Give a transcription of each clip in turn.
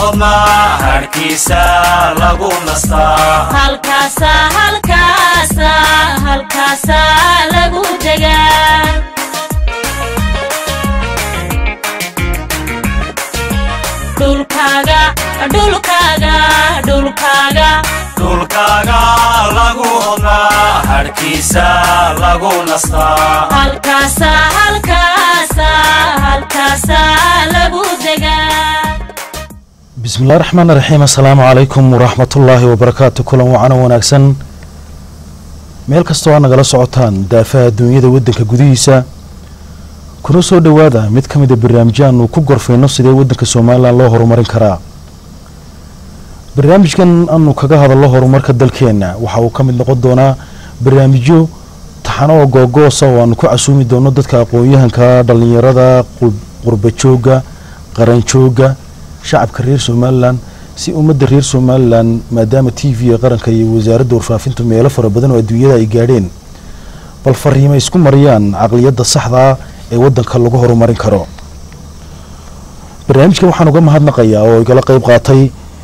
hodmaa harkiisa lagu nastaa halkaasa halkaasa halkaasa lagu degaa dhulkaaga dhulkaaga dhulkaaga dhulkaaga lagu hodmaa harkiisa lagu nastaa halkaasa halkaasa halkaasa lagu degaa bismillahi raxmaan raxiim assalaamu calaykum waraxmatullaahi wabarakaatu kulan wacana wanaagsan meel kastoo aad nagala socotaan daafaha adduunyada waddanka gudihiisa kuna soo dhowaada mid ka mida barnaamijyo aanu ku gorfayno sidee waddanka somalilan loo horumarin karaa barnaamijkan aanu kaga hadallo horumarka dalkeenna waxa uu ka mid noqon doonaa barnaamijyo taxano oo googoosa oo aanu ku casuumi doono dadka aqoon-yahanka dhallinyarada qurbajooga qaranjooga shacabka reer somalilan si ummadda reer somalilan maadaama t v-ga qaranka iyo wasaaradda warfaafintu meelo fara badan oo adduunyada ay gaadheen bal fariima isku mariyaan caqliyadda saxdaa ee waddanka lagu horumarin karo barnaamijkan waxaan uga mahadnaqayaa oo igala qeyb qaatay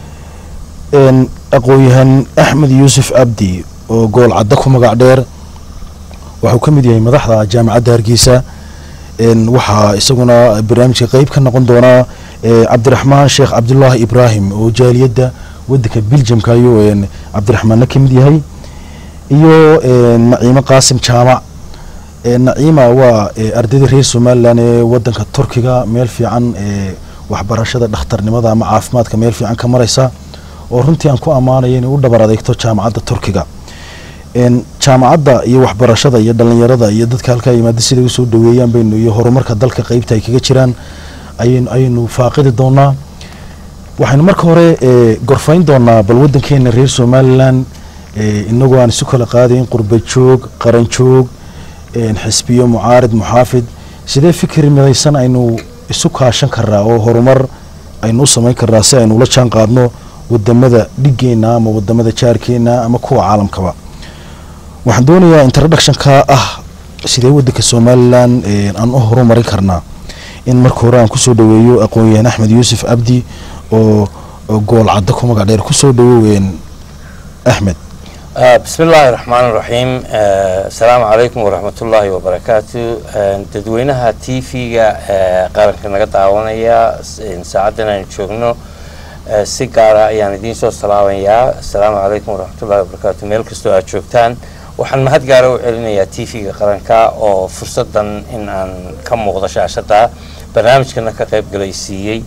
aqoon-yahan axmed yuusuf abdi oo gool cadda ku magac dheer waxuu ka mid yahay madaxda jaamacadda hargeysa waxaa isaguna barnaamijka qeyb ka noqon doonaa cabdiraxmaan sheekh cabdulaahi ibraahim oo jaaliyadda wadanka biljamka ayuu cabdiraxmaanna ka mid yahay iyo naciimo qaasim jaamac naciima waa ardayda reer somalilan ee wadanka turkiga meel fiican waxbarashada dhakhtarnimada ama caafimaadka meel fiican ka mareysa oo runtii aan ku ammaanaya inay u dhabar adeegto jaamacadda turkiga jaamacadda iyo waxbarashada iyo dhalinyarada iyo dadka halkaa yimaada siday usoo dhaweeyaan baynu iyo horumarka dalka qeybta ay kaga jiraan ayaynu faaqidi doonaa waxaynu marka hore gorfayn doonaa bal wadankeena reer somalilan inagoo aan isu kala qaadayn qurbajoog qaranjoog xisbiyo mucaarid muxaafid sidee fikri midaysan aynu isu kaashan karnaa oo horumar aynu u samayn karnaa si aynu ula jaan qaadno wadamada dhigeena ama wadamada jaarkeena ama kuwa caalamkaba waxaan doonayaa introductionka ah sidee wadanka somalilan aan u horumarin karnaa in marka hore aan kusoo dhaweeyo aqoon-yahan axmed yuusuf abdi oo gool cadda ku magac dheer kusoo dhawoween axmed bismi illaahi raxmaan raxiim asalaamu calaykum waraxmatullaahi wabarakaatu dadweynaha t v-ga qaranka naga daawanaya saacaddan aynu joogno si gaara ayaan idiin soo salaamayaa asalaamu calaykum waraxmatullahi wabarakaatu meel kastoo aad joogtaan waxaan mahad gaara u celinayaa t v-ga qaranka oo fursadan in aan ka muuqdo shaashada barnaamijkana ka qayb galaysiiyey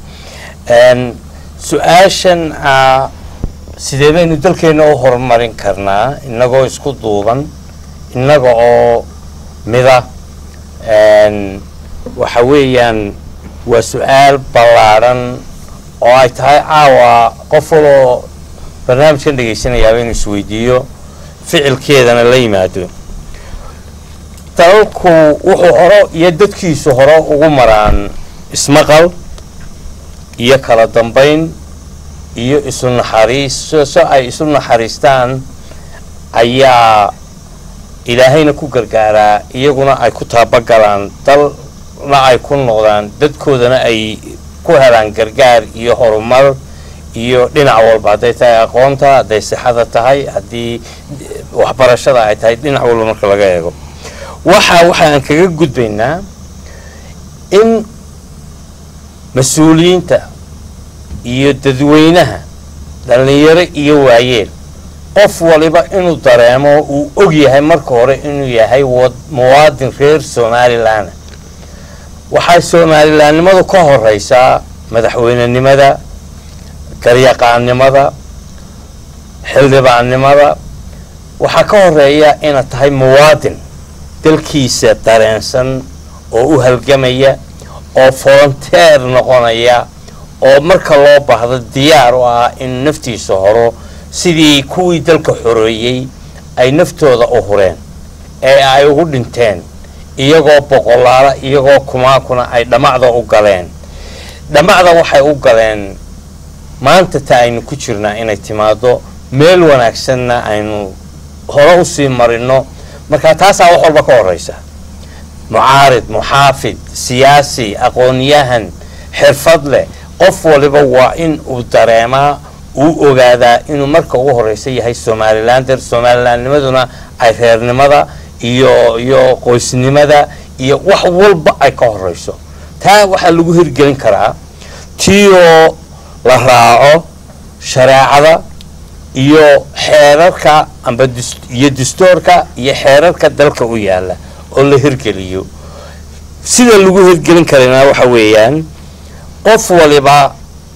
su-aashan sidee baynu dalkeena u horumarin karnaa inagoo isku duuban innaga oo mida waxa weeyaan waa su-aal ballaadhan oo ay tahay caawa qof waloo barnaamijkan dhegaysanayaaba inuu isweydiiyo ficilkeedana la yimaado dalalku wuxuu hore iyo dadkiisu hore ugu maraan ismaqal iyo kala dambayn iyo isu naxariiso so ay isu naxariistaan ayaa ilaahayna ku gargaaraa iyaguna ay ku taabagalaan dalna ay ku noqdaan dadkoodana ay ku helaan gargaar iyo horumar iyo dhinac walba hadday tahay aqoonta hadday sixada tahay haddii waxbarashada ay tahay dhinac walba marka laga eego waxa waxaan kaga gudbaynaa in mas-uuliyiinta iyo dadweynaha dhallinyaro iyo waayeel qof waliba inuu dareemo uu og yahay marka hore inuu yahay muwaadin reer somalilan waxay somalilaannimadu ka horeysaa madaxweynenimada garyaqaannimada xildhibaannimada waxaa ka horeeya inaad tahay muwaadin dalkiisa dareensan oo u halgamaya oo volonteer noqonaya oo marka loo baahdo diyaar u ah in naftiisa horo sidii kuwii dalka xoreeyey ay naftooda u hureen ee ay ugu dhinteen iyagoo boqolaala iyagoo kumaakuna ay dhammacda u galeen dhammacda waxay u galeen maanta ta aynu ku jirnaa inay timaado meel wanaagsanna aynu hore usii marino marka taasaa wax walba ka horeysa mucaarid muxaafid siyaasi aqoonyahan xirfad leh qof waliba waa in uu dareemaa uu ogaadaa inuu marka ugu horeysa yahay somalilander somalilandnimaduna ay reernimada iyo iyo qoysnimada iyo wax walba ay ka horeyso taa waxaa lagu hirgelin karaa tioo la raaco shareecada iyo xeerarka amba dis- iyo dastuurka iyo xeerarka dalka u yaala oo la hirgeliyo sida lagu hirgelin karana waxa weeyaan qof waliba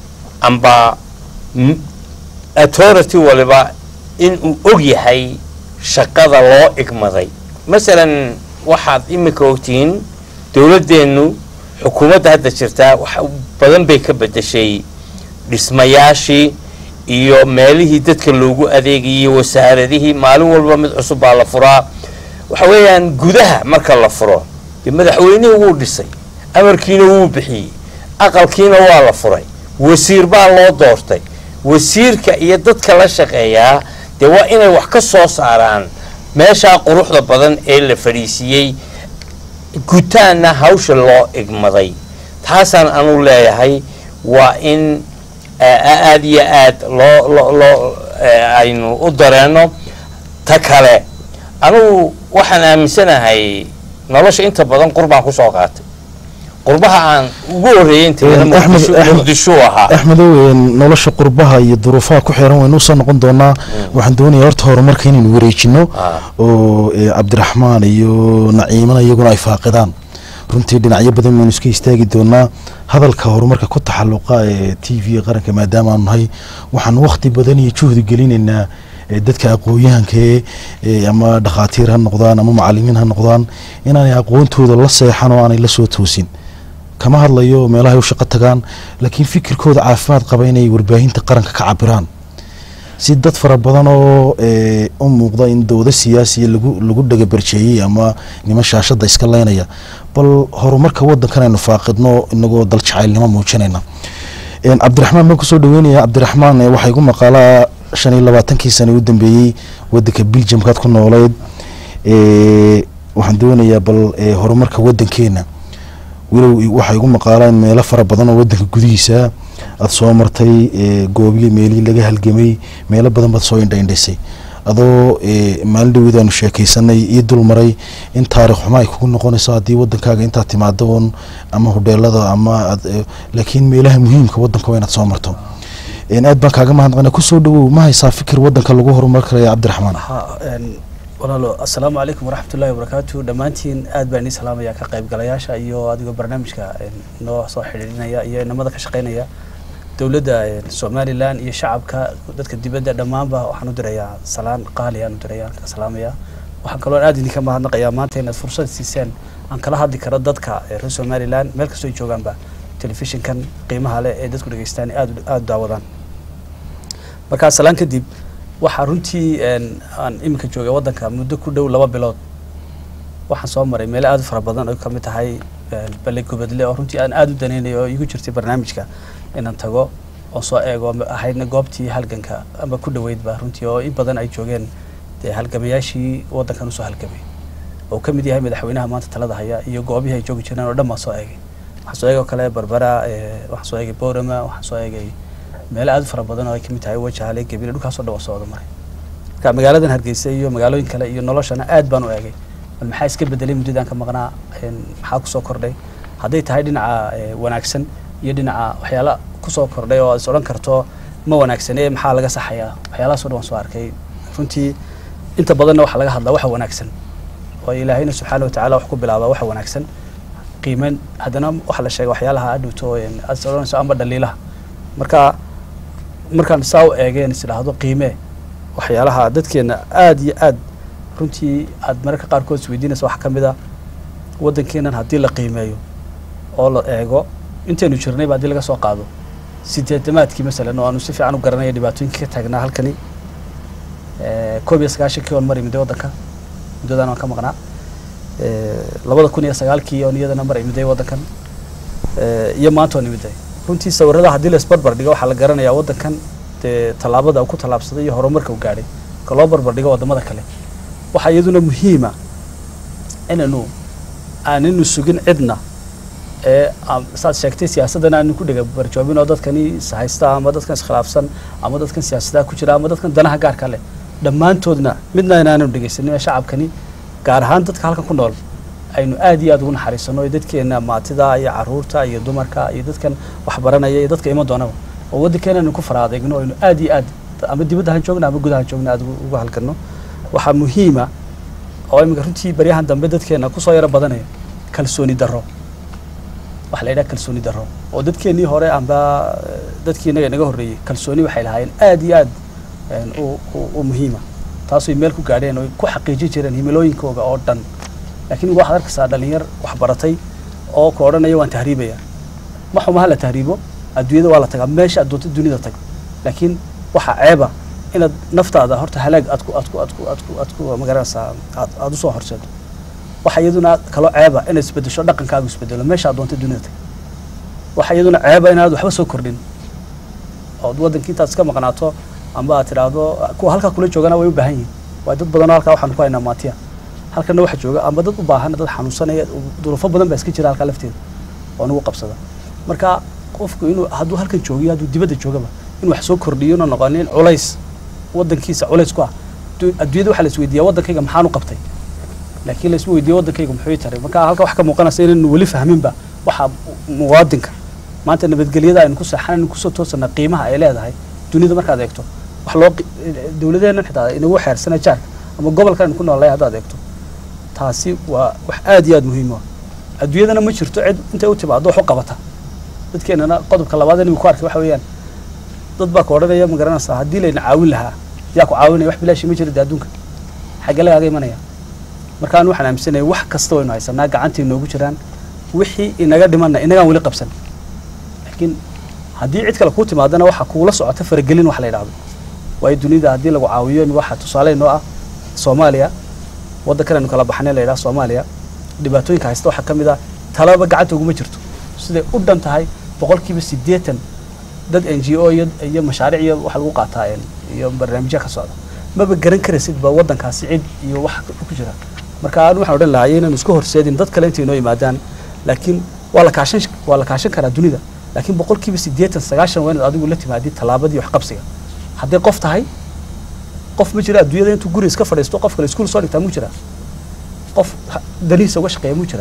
amba m- authority waliba inuu og yahay shaqada loo igmaday masalan waxaad imika ogtihiin dowladdeennu xukuumadda hadda jirtaa wax badan bay ka bedeshay dhismayaashii iyo meelihii dadka loogu adeegayay wasaaradihii maalin walba mid cusub baa la furaa waxa weeyaan gudaha marka la furo dee madaxweynihii wuu dhisay amarkiina wuu bixiyey aqalkiina waa la furay wasiir baa loo doortay wasiirka iyo dadka la shaqeeyaa dee waa inay wax ka soo saaraan meeshaa quruxda badan ee la fadhiisiiyey gutaanna hawsha loo igmaday taasaan anu leeyahay waa in aad iyo aad loo loo loo aynu u dareenno ta kale anugu waxaan aaminsanahay nolosha inta badan qurbaan kusoo qaatay qurbaha aan ugu horreeyey inteeda Axmed- muqdisho Axmed- muqdishuu ahaa axmedow een, nolosha qurbaha iyo duruufaha ku xiran waynu usoo noqon doonaa waxaan doonayaa horta horumarka inaynu wareejino Ah. oo eh, cabdiraxmaan iyo naciimana iyaguna ay faaqidaan runtii dhinacyo badan baynu iska istaagi doonaa hadalka horumarka ku taxaluqa ee t v qaranka maadaama aanu nahay waxaan waqti badan iyo juhdi gelinaynaa eh, dadka aqoon-yahanka ee eh, ama dhakhaatiir ha noqdaan ama macalimiin ha noqdaan inaanay aqoontooda la seexan oo aanay la soo toosin kama hadlayo meelahay u shaqo tagaan laakiin fikirkooda caafimaad qaba inay warbaahinta qaranka ka cabiraan si dad fara badan oo eh, u muuqda in dowda siyaasiya lagu lagu dhagabarjeeyey ama niman shaashada iska leynaya bal horumarka wadankan aynu faaqidno inagoo dal jacaylnimo muujinayna Een, cabdiraxmaan baan kusoo dhaweynaya cabdiraxmaan eh, waxaa igu maqaalaa shan iyo labaatankii sano u dambeeyey wadanka biljamkaad ku nooleyd Eh, waxaan doonayaa bal eh, horumarka wadankeena walow i- waxaa igu maqaalaan meelo fara badan oo wadanka gudihiisa aada soo martay eh, goobiyo meelihii laga halgamay meelo badan baad soo indhaindhaysay adoo eh, maalin dhaweed aanu sheekaysanay ii dul maray in taarikh xumo ay kugu noqonayso haddii wadankaaga intaad timaado oon ama hodheelada ama aad, eh, laakiin meelaha muhiimka wadanka waa inaad soo marto Een, aad baan kaaga mahadnaqana kusoo dhawow ma haysaa fikir wadanka lagu horumar karaya cabdiraxmaan ha een, walaalo assalaamu calaykum waraxmatullaahi wabarakaatu dhammaantiin aad baan idin salaamaya ka qaybgalayaasha iyo adigoo barnaamijka een, noo soo xidhiidhinaya iyo inamada ka shaqeynaya dowladda een, somalilan iyo shacabka dadka dibadda dhammaanba waxaan u dirayaa salaan qaali aan u diraya ka salaamaya waxaan kaloo aad idinka mahadnaqayaa maanta inaad fursad siiseen aan kala hadli karo dadka ee reer somalilan meel kastoo ay joogaanba telefishinkan qiimaha leh ee dadku dhegeystaan aad aad u daawadaan markaa salaan kadib waxaa runtii een, aan iminka joogay waddanka muddo ku dhow laba bilood waxaan soo maray meelo aad u fara badan oo ka mid tahay een, balle gubadle oo runtii aan aad u danaynayo oo igu jirtay barnaamijka inaan tago oo soo eego ma- ahaydna goobtii halganka ama ku dhoweydba runtii oo in badan ay joogeen dee halgamayaashii waddankan usoo halgamay oo ka mid yahay madaxweynaha maanta talada haya iyo goobihii ay joogi jireen oo dhan baan soo eegay waxaan soo eegay oo kale barbara ee, waxaan soo eegay boorama waxaan soo eegay meelo aad u fara badan oo ay ka mid tahay wajaale gebile dhulkaasoo dhan waa soo wada maray marka magaaladan hargeysa iyo magaalooyin kale iyo noloshana aad baan u eegay bal maxaa iska bedelay muddadaan ka maqnaa een, maxaa kusoo kordhay hadday tahay dhinaca ee, wanaagsan iyo dhinaca waxyaala kusoo kordhay oo aad is odhan karto ma wanaagsane maxaa laga saxayaa waxyaalahaasoo dhan waan soo arkay runtii inta badanna waxaa laga hadlaa waxa wanaagsan oo ilaahayna subxaana watacaala wax ku bilaabaa waxa wanaagsan qiimeyn haddana waxaa la sheegay waxyaalaha adhowto een, aad is odhanayso amba dhaliilaha marka markaan saa u eegeen is idhaahdo qiimee waxyaalaha dadkeena aad iyo aad runtii aad mararka qaarkood isweydiinaysa waxaa ka mid a waddankeenan haddii la qiimeeyo oo la eego intaynu jirnayba haddii laga soo qaado sideetamaadkii masalan oo aanu si fiican u garanaya dhibaatooyinkii ka taagnaa halkani Eh, koob iyo sagaashankii oon mari miday waddanka muddadan waan ka maqnaa Eh, labada kun iyo sagaalkii oon iyadana mari miday waddankan Eh, iyo maanta oon imiday runtii sawirada haddii la isbarbar dhigo waxaa la garanayaa waddankan dee tallaabada uu ku tallaabsaday iyo horumarka uu gaadhay ka loo barbar dhigo waddamada kale waxaa iyaduna muhiima inaynu aanaynu sugin cidna ee am- saad sheegtay siyaasaddan aanu ku dhega barjoobin oo dadkani is haysta ama dadkan iskhilaafsan ama dadkan siyaasadaha ku jira ama dadkan danaha gaarka leh dhammaantoodna midna inaanu dhegaysanin ee shacabkani gaar ahaan dadka halkan ku nool aynu aad iyo aad ugu naxariisano ee dadkeena maatida iyo caruurta iyo dumarka iyo dadkan wax baranaya iyo dadka iman doonaba oo waddankeena aynu ku fara adeegno aynu aad iyo aad ama dibadda han joogna ama gudaha joogna aad ugu ugu halgano waxaa muhiima oo iminka runtii baryahan dambe dadkeena kusoo yaro badanaya kalsooni darro waxa la yidhaha kalsooni darro oo dadkeenii hore amba eh, dadkii inaga inaga horreeyey kalsooni waxay lahaayeen aad iyo aad een, u- u- u muhiima taasoo meel ku gaadheen oo ay ku xaqiijin jireen himilooyinkooga oo dhan laakiin waxaad arkaysaa dhalinyar wax baratay oo ku odhanaya waan tahriibaya ma xumaha la tahriibo adduunyada waa la tagaa meesha aad doonta dunida tag laakiin waxaa ceeba inaad naftaada horta halaag aad ku aad ku aad ku aad ku aad ku magaranaysaa aad aad usoo horseedo waxa iyaduna kaloo ceeba inaad isbedesho dhaqankaagu isbedelo meesha aad doonta dunida tag waxa iyaduna ceeba inaad waxba soo kordhin ood waddankii intaad iska maqnaato amba aad tidhaahdo kuwa halkaa kula joogana way u baahan yihiin waa dad badanoo halkaa waxaan ku haynaa maatiya halkana waxa jooga amba dad u baahan dad xanuunsanaya duruufo badan baa iska jira halkaa lafteeda oo nagu qabsada marka qofku inuu hadduu halkan joogiyo hadduu dibadda joogaba in wax soo kordhiyo na noqonin culays waddankiisa culays ku ah Du- adduunyada waxaa la isweydiiyaa waddankayga maxaan u qabtay laakiin la isma weydiiyo waddankayga muxuu ii taray marka halka wax ka muuqanaysa inaynu weli fahminba waxa muwaadinka maanta nabadgelyada aynu ku seexan aynu kusoo toosana qiimaha ay leedahay dunida markaad eegto wax loo qi- dowladeennan xitaa inagu xeersana jaarka ama gobolka aynu ku noolay haddaad eegto taasi waa wax aad iyo aad muhiim u ah adduunyadana ma jirto cid intay u timaado wax u qabata dadkeenana qodobka labaad inuu ku arkay waxa weeyaan dad baa ka odhanaya ma garanaysaa haddii layna caawin lahaa yaa ku caawinaya wax bilaashi ma jira dee adduunka xagge lagaaga imanaya marka anu waxaan aaminsanaya wax kasta waynu haysanaa gacantii noogu jiraan wixii inaga dhimanna inagaan weli qabsan laakiin haddii cid kale kuu timaadana waxa kuula socota faragelin wax la yidhahdo waayo dunida haddii lagu caawiyo waxa tusaale noo ah soomaaliya waddankan aynu kala baxnay la yidhaha soomaaliya dhibaatooyinka haysta waxaa ka mid ah talaba gacanta uguma jirto siday u dhan tahay boqolkiiba siddeetan dad n g o iyo iyo mashaariic iyo waxa lagu qaataa een, iyo barnaamijya ka socda maba garan karaysid ba waddankaasi cid iyo wax ku jira marka anu waxaan odhan lahaa inaynu isku horseedin dad kale intay noo yimaadaan laakiin waa la kaashan waa la kaashan karaa dunida laakiin boqolkiiba siddeetan sagaashan waa inaad adigu la timaadid tallaabadii wax qabsiga hadday qof tahay qof ma jira adduunyada intuu guri iska fadhiisto qof kale iskuul soo dhigtaa mu jira qof ha- danihiisa uga shaqeeya mu jira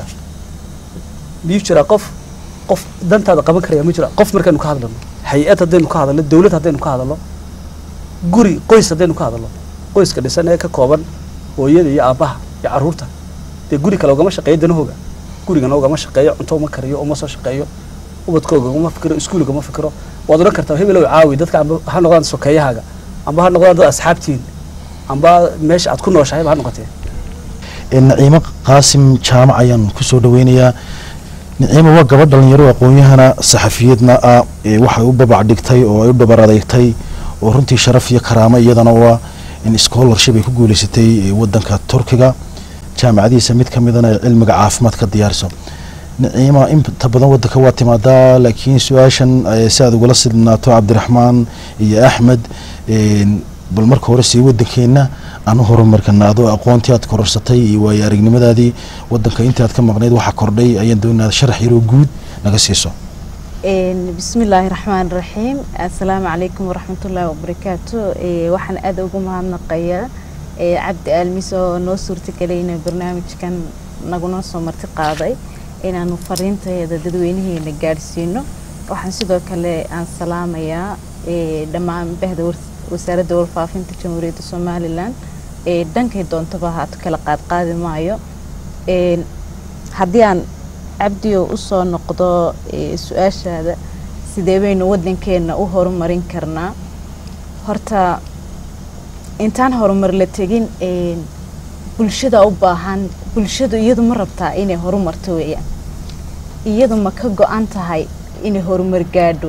miyuu jira qof qof dantaada qaban karaya ma jira qof markaynu ka hadlano hay-ad haddaynu ka hadalno dawlad haddaynu ka hadalno guri qoys haddaynu ka hadalno qoyska dhisan ee ka kooban hooyada iyo aabbaha iyo carruurta dee guri kale ugama shaqeeyo danahooga gurigana ugama shaqeeyo cunto uma kariyo uma soo shaqeeyo ubadkooga uma fikiro iskuuliga uma fikiro waad odhan kartaa hebelow caawi dadka amba ha noqdaan sokeeyahaaga amba ha noqdaan dad asxaabtiin amba meesha aad ku nooshahayba ha noqotee naciimo qaasim jaamac ayaan kusoo dhaweynayaa naciimo waa gabadh dhalinyaro aqoon-yahana saxafiyadna ah ee waxay u babac dhigtay oo ay u dhabar adeegtay oo runtii sharaf iyo karaamo iyadana waa in scholarship ay ku guuleysatay ee wadanka turkiga jaamacadiisa mid ka midana ay cilmiga caafimaad ka diyaariso naciima inta badan wadanka waa timaadaa laakiin su-aashan eh, si aad ugula sidnaato cabdiraxmaan iyo axmed een, bal marka hore sii wadankeena aan u horumarkana adoo aqoontii aad kororsatay iyo waayo aragnimadaadii wadanka intii aad ka maqnayd waxaa kordhay ayaan doonaa sharax yaroo guud naga siiso Een, bismillaahi raxmaan raxiim assalaamu calaykum waraxmatullaahi wabarakaatu Ee, waxaan aad ugu mahadnaqayaa ee, cabdi aalmis oo noo suurtagelay inuu barnaamijkan naguna soo marti qaaday inaanu fariinteeda dadweynaheena gaadhsiino waxaan sidoo kale aan salaamayaa ee, dhammaan bahda war- wasaaradda warfaafinta jamhuuriyadda somalilan ee dhankay doontaba haato kala qaadqaadi maayo Een, haddii aan cabdiyo usoo noqdo ee, su-aashaada sidee baynu wadankeena u horumarin karnaa horta intaan horumar la tegin een, bulshada u baahan bulshadu iyadu ma rabtaa inay horumarto weeyaan iyadu ma ka go-an tahay inay horumar gaadho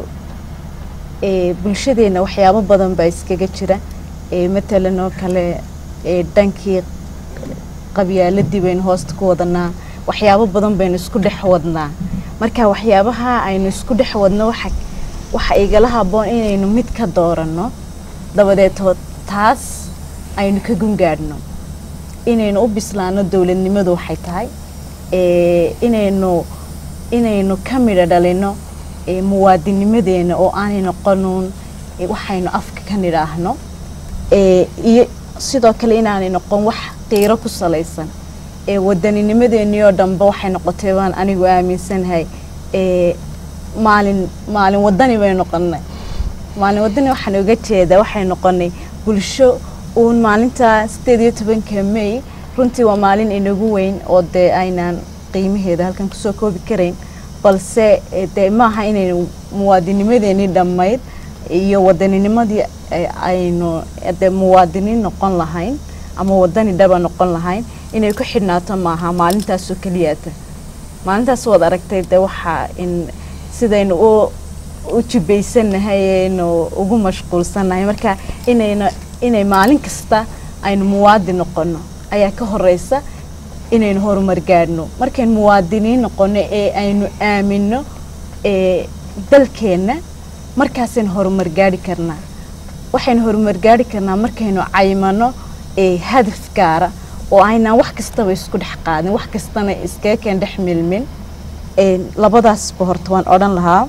ee, bulshadeena waxyaabo badan baa iskaga jira ee, matalan oo kale ee, dhankii qabyaaladii baynu hoosta ku wadanaa waxyaabo badan baynu isku dhex wadnaa marka waxyaabaha aynu isku dhex wadno waxa waxa igala haboon inaynu mid ka dooranno dabadeeto taas aynu ka gungaadhno inaynu u bislaano dowladnimadu waxay tahay ee, inaynu inaynu ka midho dhalino ee, muwaadinimadeena oo aanay noqonuun ee, waxaynu afka ka nidhaahno ee, iyo sidoo kale inaanay noqon wax qiiro ku salaysan ee waddaninimadeenii oo dhanba waxay noqotay baan anigu aaminsanahay ee maalin maalin wadani bay noqonay maalin wadani waxaan uga jeedaa waxay noqonay bulsho uun maalinta sideed iyo tobanka may runtii waa maalin inagu weyn oo dee aynaan qiimaheeda halkan kusoo koobi karayn balse eh, dee maaha inaynu muwaadinimadeenii dhammayd iyo waddaninimadii eh, aynu eh, dee muwaadiniin noqon lahayn ama wadani dhaba noqon lahayn inay ku xidhnaato maaha maalintaasoo keliyaata maalintaas waad aragtay dee waxaa in sidaynu u u jibaysanahay aynu ugu mashquulsanahay marka inayna inay maalin kasta aynu muwaadin noqono ayaa ka horeysa inaynu horumar gaadhno markaynu muwaadiniin noqono ee aynu aamino ee dalkeenna markaasaynu horumar gaadhi karnaa waxaynu horumar gaadhi karnaa markaynu caymano ee hadaf gaara oo aynaan wax kastaba isku dhex qaadin wax kastana iskaga keen dhex milmin Een, labadaasba horta waan odhan lahaa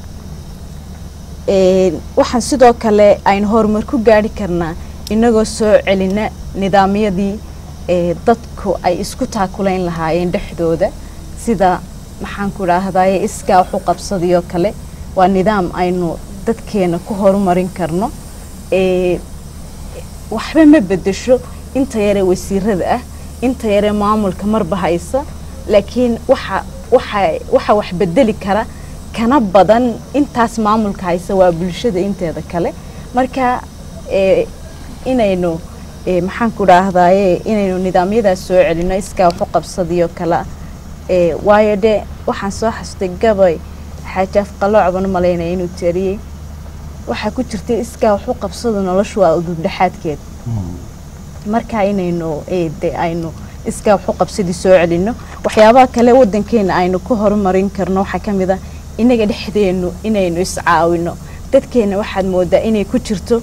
Een, waxaan sidoo kale aynu horumar ku gaadhi karnaa inagoo soo celina nidaamyadii ee dadku ay isku taakulayn lahaayeen dhexdooda sida maxaan ku idhaahdaye iskaa wax u qabsadiyoo kale waa nidaam aynu dadkeena ku horumarin karno Ee, waxba ma bedesho inta yare wasiirada ah inta yare maamulka marba haysa laakiin waxa waxa waxa wax bedeli kara kana badan intaas maamulka haysa waa bulshada inteeda kale marka ee, inaynu ee, maxaan ku dhaahdaye inaynu nidaamyadaas soo celino iskaa wax u qabsadiyo kale ee, waayo de waxaan soo xasutay gabay xaaji afqalooc baan u malaynaya inuu tariyey waxaa ku jirtay iskaa wax u qabsada noloshu waa udubdhexaadkeed marka inaynu ee, de aynu iskaa wax u qabsadii soo celino waxyaabaha kale wadankeena aynu ku horumarin karno waxaa ka mid ah inaga dhexdeenu inaynu iscaawino dadkeena waxaad moodaa inay ku jirto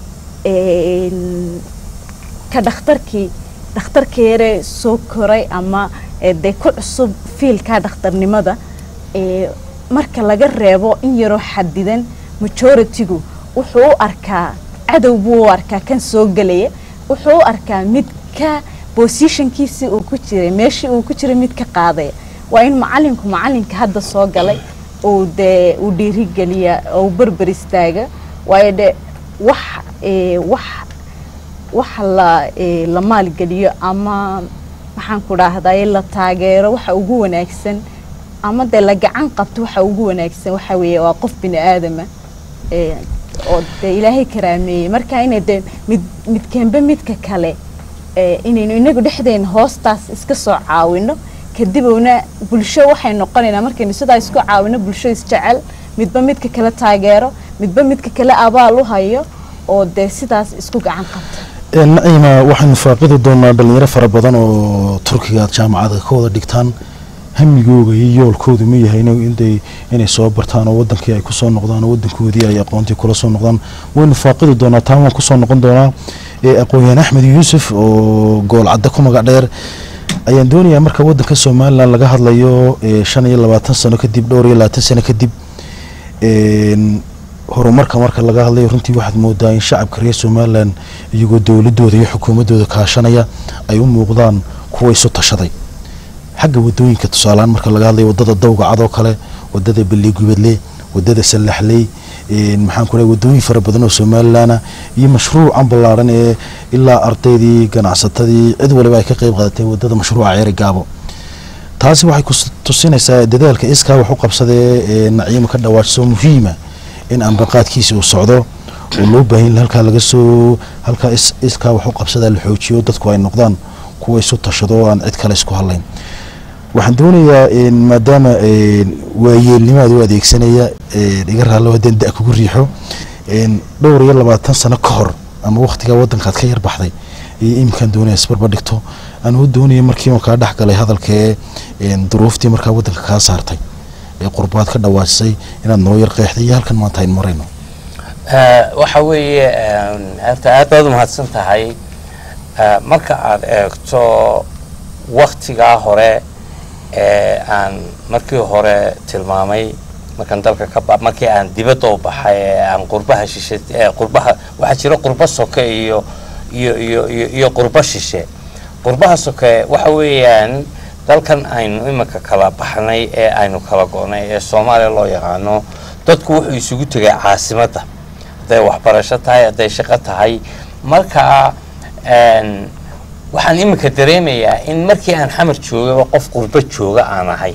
een, ka dhakhtarkii dhakhtarka yare soo koray ama ee, dee ku cusub fiilka dhakhtarnimada ee, marka laga reebo in yaroo xadidan majoritigu wuxuu u arkaa cadow buu u arkaa kan soo gelaya wuxuu u arkaa mid ka bosishankiisii uu ku jiray meeshii uu ku jiray mid ka qaadaya waa in macalinku macalinka hadda soo galay uu dee uu dhiirigeliya oo uu berber istaaga waayo de wax ee, wax waxa la ee, la maalgeliyo ama maxaan ku dhaahdaye la taageero waxa ugu wanaagsan ama dee la gacan qabto waxa ugu wanaagsan waxa weeye waa qof bini aadama ee, oo dee ilaahay karaameeyey marka inay dee mid midkeenba midka kale ee, inaynu inagu dhexdeena hoostaas iska soo caawino kadibna bulsho waxay noqonaynaa markaynu sidaa isku caawino bulsho isjecel midba midka kale taageero midba midka kale abaal u hayo oo dee sidaas isku gacan qabta naciima waxaynu faaqidi doonaa dhalinyaro fara badan oo turkiga aad jaamacada ka wada dhigtaan hamigooga iyo yoolkoodu ma yahay in- intay inay soo bartaan oo wadankii ay kusoo noqdaan oo wadankoodii ay aqoontii kula soo noqdaan waynu faaqidi doonaa taan waan kusoo noqon doonaa ee aqoon-yahan axmed yuusuf oo gool cadda ku magac dheer ayaan doonayaa marka wadanka somalilan laga hadlayo ee shan iyo labaatan sano kadib dhowr iyo labaatan sano kadib een, horumarka marka laga hadlayo runtii waxaad moodaa in shacabka reer somalilan iyagoo dowladooda iyo xukuumadooda kaashanaya ay u muuqdaan kuwa isu tashaday xagga wadooyinka tusaalehaan marka laga hadlayo wadada dawga cad oo kale wadada beligubadle wadada sallaxley een, maxaan ku leeyahay wadooyin fara badan oo somalilan iyo mashruucan ballaaran ee ilaa ardaydii ganacsatadii cid waliba ay ka qayb qaadatay wadada mashruuca ceeri gaabo taasi waxay ku tusinaysaa dadaalka iskaa wax u qabsadee ee naciima ka dhawaajso muhiima in ambaqaadkiisa uu socdo oo loo baahan yahay halkaa laga soo halkaa is- iskaa wax u qabsadaa la xoojiyo dadku ay noqdaan kuwa isu tashado oo aan cid kale isku hadlayn waxaan doonayaa een, maadaama een, waayeelnimaad u adeegsanaya een, iga raallo haddaan da kugu riixo een, dhowr iyo labaatan sano ka hor ama wakhtigaa waddankaad ka yar baxday iyo iminkaan doonaya isbarba dhigto anuu doonaya markii uu kaa dhex galay hadalkee een, duruuftii markaa waddanka kaa saartay ee qurbaad ka dhawaajisay inaad noo yar qeexday iyo halkan maanta aynu marayno Eh, waxa weeye een, horta aad baad umahadsan tahay Eh, marka aad eegto waktigaa hore ee aan markii hore tilmaamay markaan dalka ka ba markii aan dibadda u baxay ee aan qurbaha shishe ee qurbaha waxaa jira qurbo soke iyo iyo iyo iyo iyo qurbo shishe qurbaha soke waxa weeyaan dalkan aynu iminka kala baxnay ee aynu kala go'nay ee soomaaliya loo yaqaano dadku wuxuu isugu tegay caasimadda hadday waxbarasho tahay hadday shaqo tahay marka een, waxaan iminka dareemayaa in markii aan xamar joogaba qof qurbo jooga aan ahay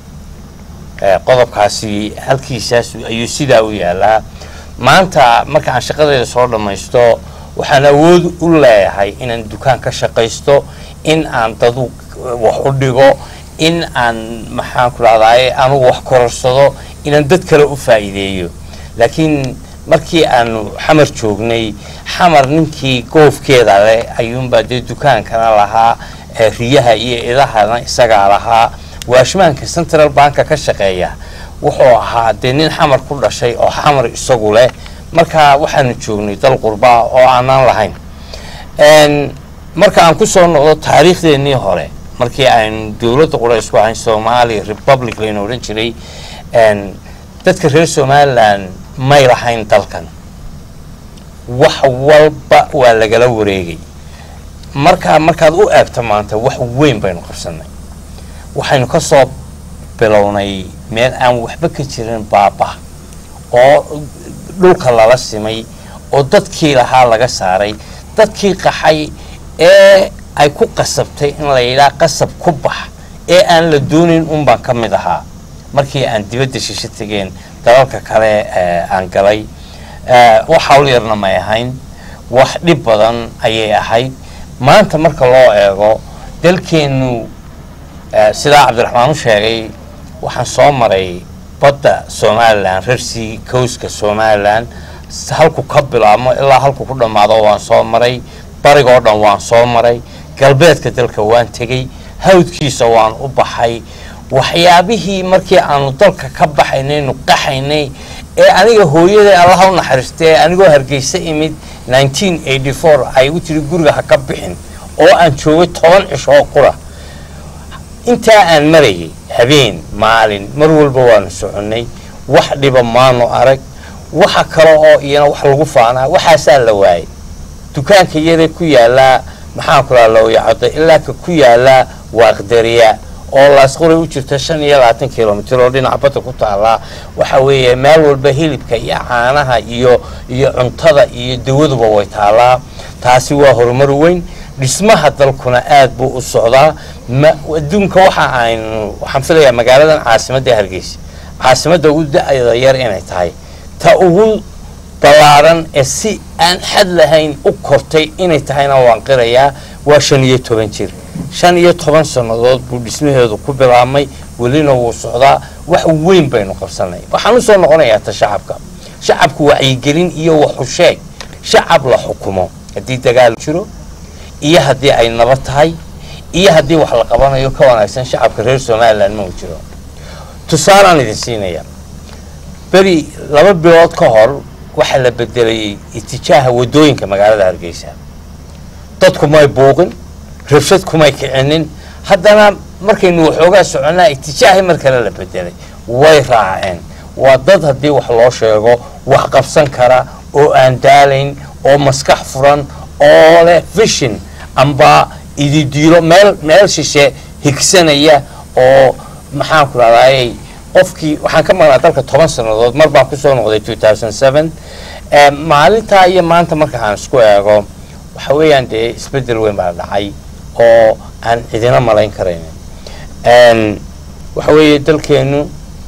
Ee, qodobkaasi halkiisaas ayuu sidaa u yaalaa maanta marka aan shaqadeeda soo dhammaysto waxaan awood u leeyahay inaan dukaan ka shaqaysto in aan dadu wax u dhigo in aan maxaan ku rahdaye anugu wax kororsado inaan dad kale u faa'iideeyo laakiin markii aanu xamar joognay xamar ninkii goofkeeda leh ayuunbaa dee dukaankana lahaa ee riyaha iyo idahana isagaa lahaa waashmaanka central banka ka shaqeeya wuxuu ahaa dee nin xamar ku dhashay oo xamar isagu leh marka waxaanu joognay dal qurbaa oo aanaan lahayn Een, marka aan ku soo noqdo taariikhdeenii hore markii aynu dowladda qura isku ahayn somali republic laynu odhan jiray een, dadka reer somaliland may lahayn dalkan wax walba waa lagala wareegay marka markaad u eegto maanta wax weyn baynu qabsanay waxaynu ka soo bilownay meel aan waxba ka jirin baaba oo dhulka lala simay oo dadkii lahaa laga saaray dadkii qaxay ee ay ku qasabtay in la yidhaha qasab ku bax ee aan la doonayn un baan ka mid ahaa markii aan dibadda shisho tegeen dalalka kale ee aan galay ee, wax hawl yarna may ahayn wax dhib badan ayay ahayd maanta marka loo eego dalkeennu ee, sidaa cabdiraxmaan u sheegay waxaan soo maray badda somalilan rarsi kowska somalilan s- halku ka bilaabmo ilaa halku ku dhammaado waan soo maray barigoo dhan waan soo maray galbeedka dalka waan tegey hawdkiisa waan u baxay waxyaabihii markii aanu dalka ka baxaynaynu qaxaynay ee aniga hooyaday allaha u naxariistay anigoo hargeysa imid 1984 ay u tiri guriga ha ka bixin oo aan joogay toban cisho oo qura intaa aan marayay habeen maalin mar walba waanu soconnay wax dhiba maanu arag waxa kale oo iyana wax lagu faanaa waxaasaa la waayay dukaanka yaree ku yaalaa maxaan ku laha lowyacado ilaa ka ku yaalaa waaqdariya oo laasquray u jirta shan iyo labaatan kilomitr oo dhinaca badda ku taallaa waxa weeye meel walba hilibka iyo caanaha iyo iyo cuntada iyo dawaduba way taallaa taasi waa horumar weyn dhismaha dalkuna aad buu u socdaa ma adduunka waxa aynu waxaan filayaa magaaladan caasimadda hargeysa caasimadda ugu da-da yar inay tahay ta ugu ballaaran ee si aan xad lahayn u kortay inay tahayna waan qirayaa waa shan iyo toban jir shan iyo toban sannadood buu dhismaheedu ku bilaabmay welina wuu socdaa wax weyn baynu qabsanay waxaan usoo noqonayaa ta shacabka shacabku wacyigelin iyo waxusheeg shacab la xukumo haddii dagaal jiro iyo haddii ay nabad tahay iyo haddii wax la qabanayo ka wanaagsan shacabka reer somalilan ma uu jiro tusaalaan idin siinaya beri laba bilood ka hor waxaa la bedelay itijaaha wadooyinka magaalada hargeysa dadku may buuqin rabshad kumay kicinin haddana markaynu waxoogaa soconnaa itijaahi mar kale la bedelay way raaceen waa dad haddii wax loo sheego wax qabsan kara oo aan daalayn oo maskax furan oo leh vision amba ididiilo meel meel shishe higsanaya oo maxaan ku rahdaayey qofkii waxaan ka maqnaa dalka toban sannadood mar baan kusoo noqday two thousand seven maalintaa iyo maanta marka aan isku eego waxa weeyaan dee isbeddel weyn baa dhacay oo aan cidina malayn karaynin waxa weeye dalkeennu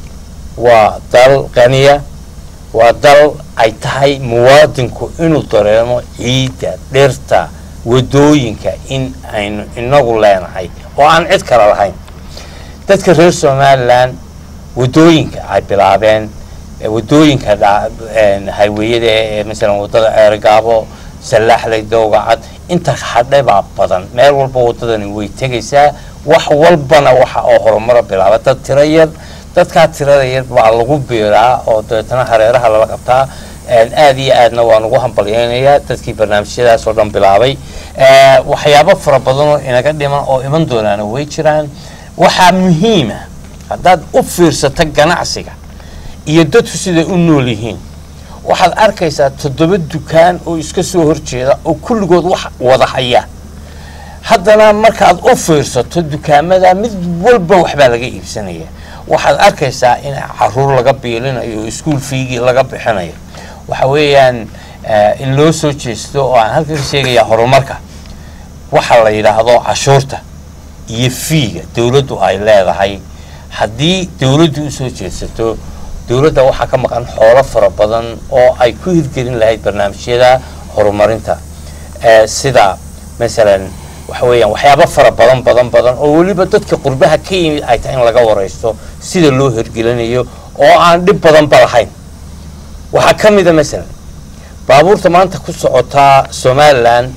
waa dal qaniya waa dal ay tahay muwaadinku inuu dareemo ciidda dhirta wadooyinka in aynu inagu leenahay oo aan cid kale lahayn dadka reer somalilan wadooyinka ay bilaabeen wadooyinka hayweyada ee masalan wadada ceergaabo sallaaxley dowgacad inta hadhay baa badan meel walba wadadani way tegaysaa wax walbana waxa oo horumaro bilaaba dad tiro yar dadkaa tirada yar baa lagu biiraa oo dabeetana hareeraha lala qabtaa aad iyo aadna waan ugu hambalyeynayaa dadkii barnaamijyadaas oo dhan bilaabay waxyaabo fara badanoo inaga dhiman oo iman doonaana way jiraan waxaa muhiima haddaad u fiirsato ganacsiga iyo dadku siday u nool yihiin waxaad arkaysaa toddoba dukaan oo iska soo horjeeda oo kulligood wax wada haya haddana markaad u fiirsato dukaamada mid walba waxbaa laga iibsanaya waxaad arkaysaa in caruur laga biilinayo oo iskuol fiigii laga bixinayo waxa weeyaan eh, in loo soo jeesto oo aan halkan ka sheegayaa horumarka waxa la yidhaahdo cashuurta iyo fiiga dowladdu ay leedahay haddii dowladdu usoo jeedsato dowladda waxaa ka maqan xoolo fara badan oo ay ku hirgelin lahayd barnaamijyada horumarinta Eh, sida masalan waxa weeyaan waxyaabo fara badan badan badan oo weliba dadka qurbaha ka yimid ay tahay in laga waraysto sida loo hirgelinayo oo aan dhib badanba lahayn waxaa ka mid a masalan baabuurta maanta ku socotaa somalilan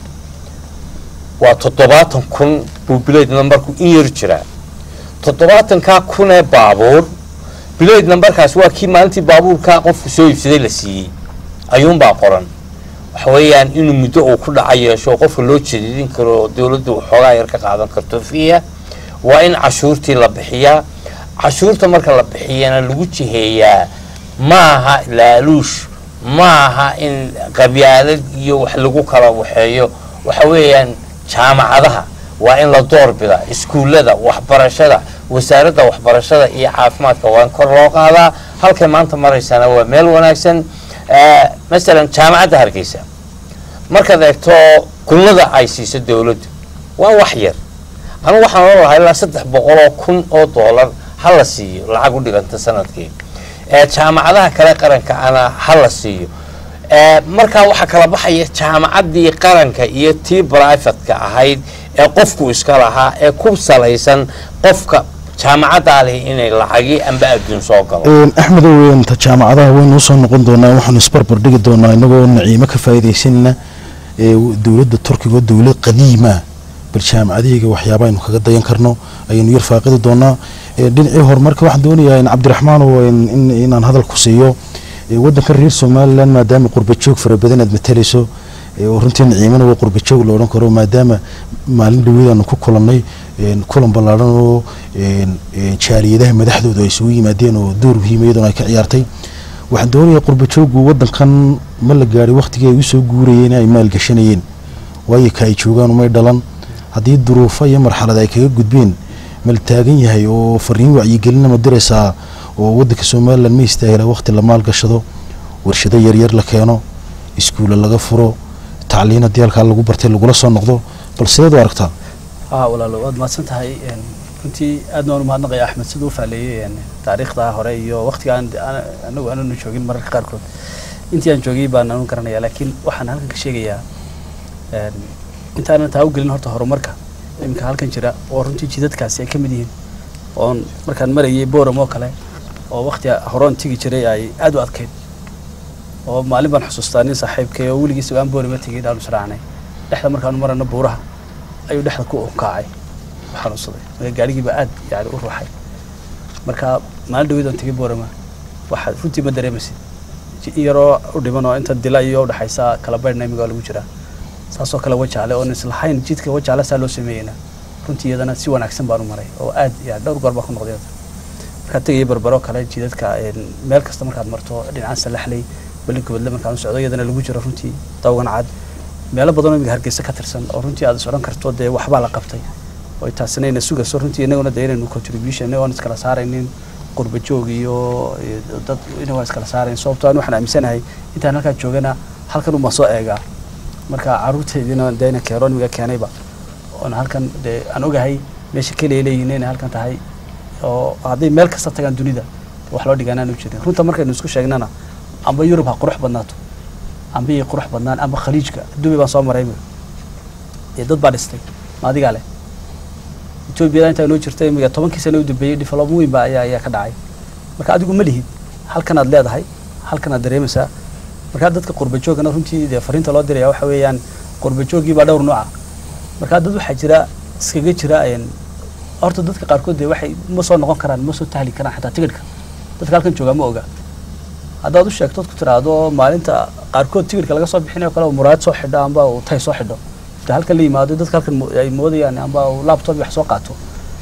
waa toddobaatan kun buu bileyd nambarku in yar jiraa toddobaatankaa kun ee baabuur bileyd nambarkaas waa kii maalintii baabuurkaa qofku soo iibsaday la siiyey ayuunbaa qoran waxa weeyaan inuu muddo uu ku dhaca yeesho oo qofka loo jadiidin karo oo dowladdu waxoogaa yar ka qaadan karto fiiha waa in cashuurtii la bixiyaa cashuurta marka la bixiyana lagu jiheeyaa ma aha laaluush ma aha in qabyaalad iyo wax lagu kala waxeeyo waxa weeyaan jaamacadaha waa in la doorbida iskuullada waxbarashada wasaaradda waxbarashada iyo caafimaadka waa in kor loo qaadaa halkay maanta maraysana waa meel wanaagsan Eh, masalan jaamacadda hargeysa markaad eegto kunnada ay siiso dowladdu waa wax yar anigu waxaan oran lahaa ilaa saddex boqoloo kun oo doolar ha la siiyo lacag u dhiganta sanadkii Eh, jaamacadaha kale qaranka ana ha la siiyo Eh, markaa waxaa kala baxaya jaamacaddii qaranka iyo tii brivatka ahayd ee qofku iska lahaa ee ku salaysan qofka jaamacaddaa leh inay lacagi amba adduun soo galo Een, axmedow een, ta jaamacadaha waynu usoo noqon doonaa waxaanu isbarbar dhigi doonaa inagoo naciimo ka faa'iidaysanina ee dowladda turkiga oo dowlad qadiima bal jaamacadahayga waxyaaba aynu kaga dayan karno ayaynu yar faaqidi doonaa Ee, dhinacii horumarka waxaan doonayaa in cabdiraxmaan oo in- in- inaan hadal ku siiyo ee, waddanka reer somalilan maadaama qurbajoog fara badan aad matalayso ee, oo runtii naciimana waa qurbajoog la odhan karo maadaama maalin dhaweyd aanu ku kulannay een, kulan ballaadhan oo een, een, jaaliyadaha madaxdooda ay isugu yimaadeen oo door muhiima iyaduna ay ka ciyaartay waxaan doonayaa qurbajoogu waddankan ma la gaadhay wakhtigii ay usoo guurayeen ay maalgashanayeen waayo ka ay joogaan umay dhalan haddii duruufo iyo marxalad ay kaga gudbeen ma la taagan yahay oo fariin wacyigelina ma diraysaa oo waddanka somalilan ma istaahila wakhti la maalgashado warshado yaryar la keeno iskuulla laga furo tacliin haddii halkaa lagu bartay lagula soo noqdo bal sideed u aragtaa haa walaalo waad mahadsan tahay een, runtii aadna waan umahadnaqaya axmed siduu u faaleeyey een, taariikhda hore iyo waqtiga aan aan- anagu aananu joogin mararka qaarkood intii aan joogay baan anu garanaya laakiin waxaan halkan ka sheegayaa een, intaanan taa u gelin horta horumarka iminka halkan jira oo runtii jidadkaasi ay ka mid yihiin oon markaan marayay boram oo kale oo waqti horoon tigi jiray ay aad u adkayd oo maalin baan xusuustaa nin saaxiibkay oo weligiis aan boorama tegay dhaanu israacnay dhexda markaanu marano buuraha ayuu dhexda ku unkaacay u xanuunsaday marka gaadhigiiba aad yani u ruuxay marka maalin dhaweyd aan tegay boorama waxaad runtii ma dareemaysid ji- in yaroo u dhiman oo inta dila iyo udhexaysa kala baydhna imiga lagu jiraa saasoo kale wajaale oon islahayn jidka wajaale saa loo sameeyeyna runtii iyadana si wanaagsan baan u maray oo aad yani dhowr goor baa ku noqday markaad tegaya barbaro kale jidadka een, meel kasta markaad marto dhinacaan salaxley balinka badle markaan u socdo iyadana lagu jiro runtii dawgan cad meelo badan oo imiga hargeysa ka tirsan oo runtii aad is odhan karto dee waxbaa la qabtay oo taasina ina sugayso runtii inaguna dee inaynu contribution inagoon iskala saaraynin qurba joog iyo iyo dad inagoon iskala saarayn sababtoo aan waxaan aaminsanahay intaan halkaan joogana halkan uma soo eegaa marka caruurteediina dee ina keeroon imiga keenayba oon halkan dee aan ogahay meesha keliya leeyihiin inay halkan tahay oo hadday meel kasta tagaan dunida wax loo dhigaanaan u jirin runta markaynu isku sheegnana amba yurub ha qurux badnaato amba iyo qurux badnaan amba khaliijka dubai baan soo maray ee dad baa dhistay ma adigaa leh etoobiyada intaa noo jirta imiga tobankii sano u dambeeyey development weyn baa ayaa ayaa ka dhacay marka adigu ma lihid halkanaad leedahay halkanaad dareemaysaa marka dadka qurba joogana runtii dee fariinta loo diraya waxa weeyaan qurba joogii baa dhowr nooca marka dad waxaa jira iskaga jira een, horta dadka qaarkood dee waxay ma soo noqon karaan ma soo tahli karaan xataa tigidhka dadka halkan joogaa ma oga haddaad u sheegto ku tiraahdo maalinta qaarkood tigidhka laga soo bixinayo kale uu muraayad soo xidho amba uu tay soo xidho inta halkan la yimaado dadka halkan mo- ay moodayaan amba uu laptop iyo wax soo qaato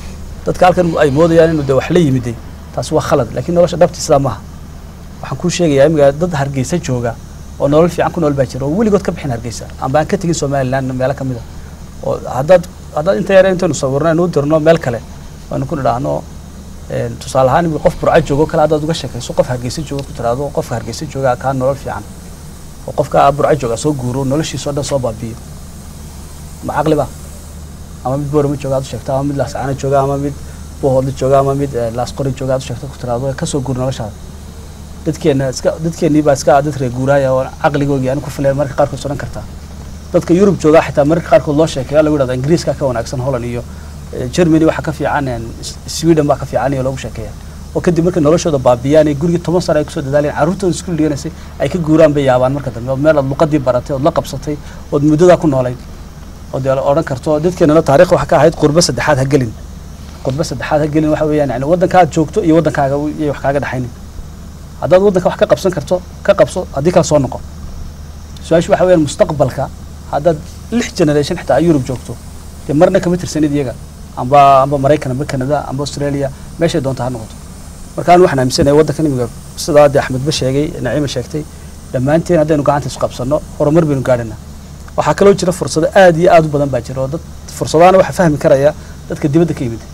dadka halkan ay moodayaan inuu de wax la yimiday taasi waa khalad laakiin nolosha dhabti sidaa maaha waxaan kuu sheegayaa imiga dad hargeysa jooga oo nolol fiican ku nool baa jira oo weligood ka bixin hargeysa amba aan ka tegin somaliland meelo ka mid a oo haddaad haddaad inta yare intaynu sawirno aynu u dirno meel kale aynu ku nidhaahno een, tusaale ahaan imiga qof burco joogo kale haddaad uga sheekayso qof hargeysa jooga ku tiraahdo qofka hargeysa jooga kaa nolol fiican oo qofka burco jooga soo guuro noloshiisa oo dhan soo baabiyo ma caqli ba ama mid boorama jooga aad u sheegto ama mid laascaana jooga ama mid bohoodla jooga ama mid eh, laasqori jooga aad u sheegto ku tiraahdo kasoo guur noloshaada dadkeena iska dadkeennii baa iska dad reer guuraaya oo caqligoogii aan ku filayn marka qaarkood odhan kartaa dadka yurub jooga xitaa marka qaarkood loo sheekeeyo lagu yidhahdo ingiriiska ka wanaagsan holland iyo eh, germany waxa ka fiican een, S- sweden baa ka fiican iyo lagu sheekeeya oo kadib markay noloshooda baabiyaan ee gurigii toban sano ay kusoo dadaaleen carruurtooda iskuul dhiganaysay ay ka guuraan bay yaabaan marka dambe oo meel aad luqadii baratay ood la qabsatay ood muddadaa ku noolayd oo dee la odhan karto dadkeenana taariikh waxa ka ahayd qurbo saddexaad ha gelin qurbo saddexaad ha gelin waxa weeyaan yani waddanka aad joogto iyo waddankaaga iyay wax kaaga dhexaynin haddaad waddanka wax ka qabsan karto ka qabso haddii kala soo noqo su-aashu waxa weeyaan mustaqbalka haddaad lix generation xitaa ay yurub joogto dee marna kama tirsanid iyaga amba amba maraykan amba canada amba australia meeshay doonta ha noqoto marka anu waxaan aaminsanahay waddankan imiga sidaa dee axmedba sheegay naciima sheegtay dhammaanteen haddaynu gacanta isu qabsanno horumar baynu gaadhanaa waxaa kaloo jira fursado aad iyo aad u badan baa jira oo dad fursadaana waxaa fahmi karaya dadka dibadda ka yimid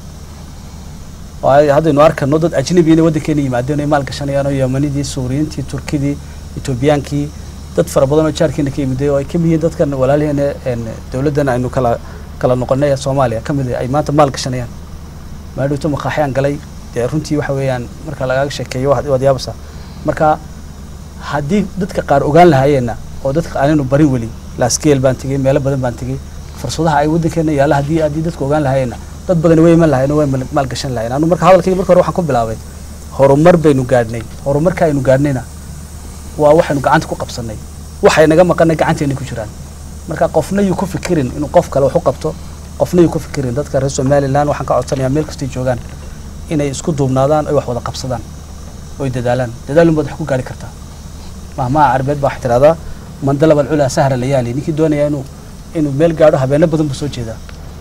waayo haddaynu arkano dad ajnabi inay waddankeena yimaadeen ay maal gashanayaan oo yamanidii suuriyiintii turkidii etoobiyaankii dad fara badan oo jaarkeena ka yimiday oo ay ka mid yihiin dadkan walaaliheena een dowladdan aynu kala kala noqonay ee soomaaliya ka mid ah ay maanta maal gashanayaan maadhowto maqaaxyaan galay dee runtii waxa weeyaan marka lagaaga sheekeeyo waad waad yaabaysaa marka haddii dadka qaar ogaan lahaayeenna oo dadka aanaynu barin weli laskeel baan tegey meelo badan baan tegey fursadaha ay waddankeena yaalla haddii haddii dadka ogaan lahaayeenna dad badan way iman lahayen oo way maal- maalgashan lahayen anu marka hadalkayga marka hore waxaan ku bilaabay horumar baynu gaadhnay horumarka aynu gaadhnayna waa waxaynu gacanta ku qabsanay waxay naga maqanay gacanteena ku jiraan marka qofna yuu ku fikirin inuu qof kale wax u qabto qofna yuu ku fikirin dadka reer somaliland waxaan ka codsanayaa meel kastay joogaan inay isku duubnaadaan oy wax wada qabsadaan oy dadaalaan dadaalun baad wax ku gaari kartaa mahmaha carabeed baa waxay tidhahdaa man dalaba alculaa sahra layaali ninkii doonaya inuu inuu meel gaadho habeeno badan buu soo jeedaa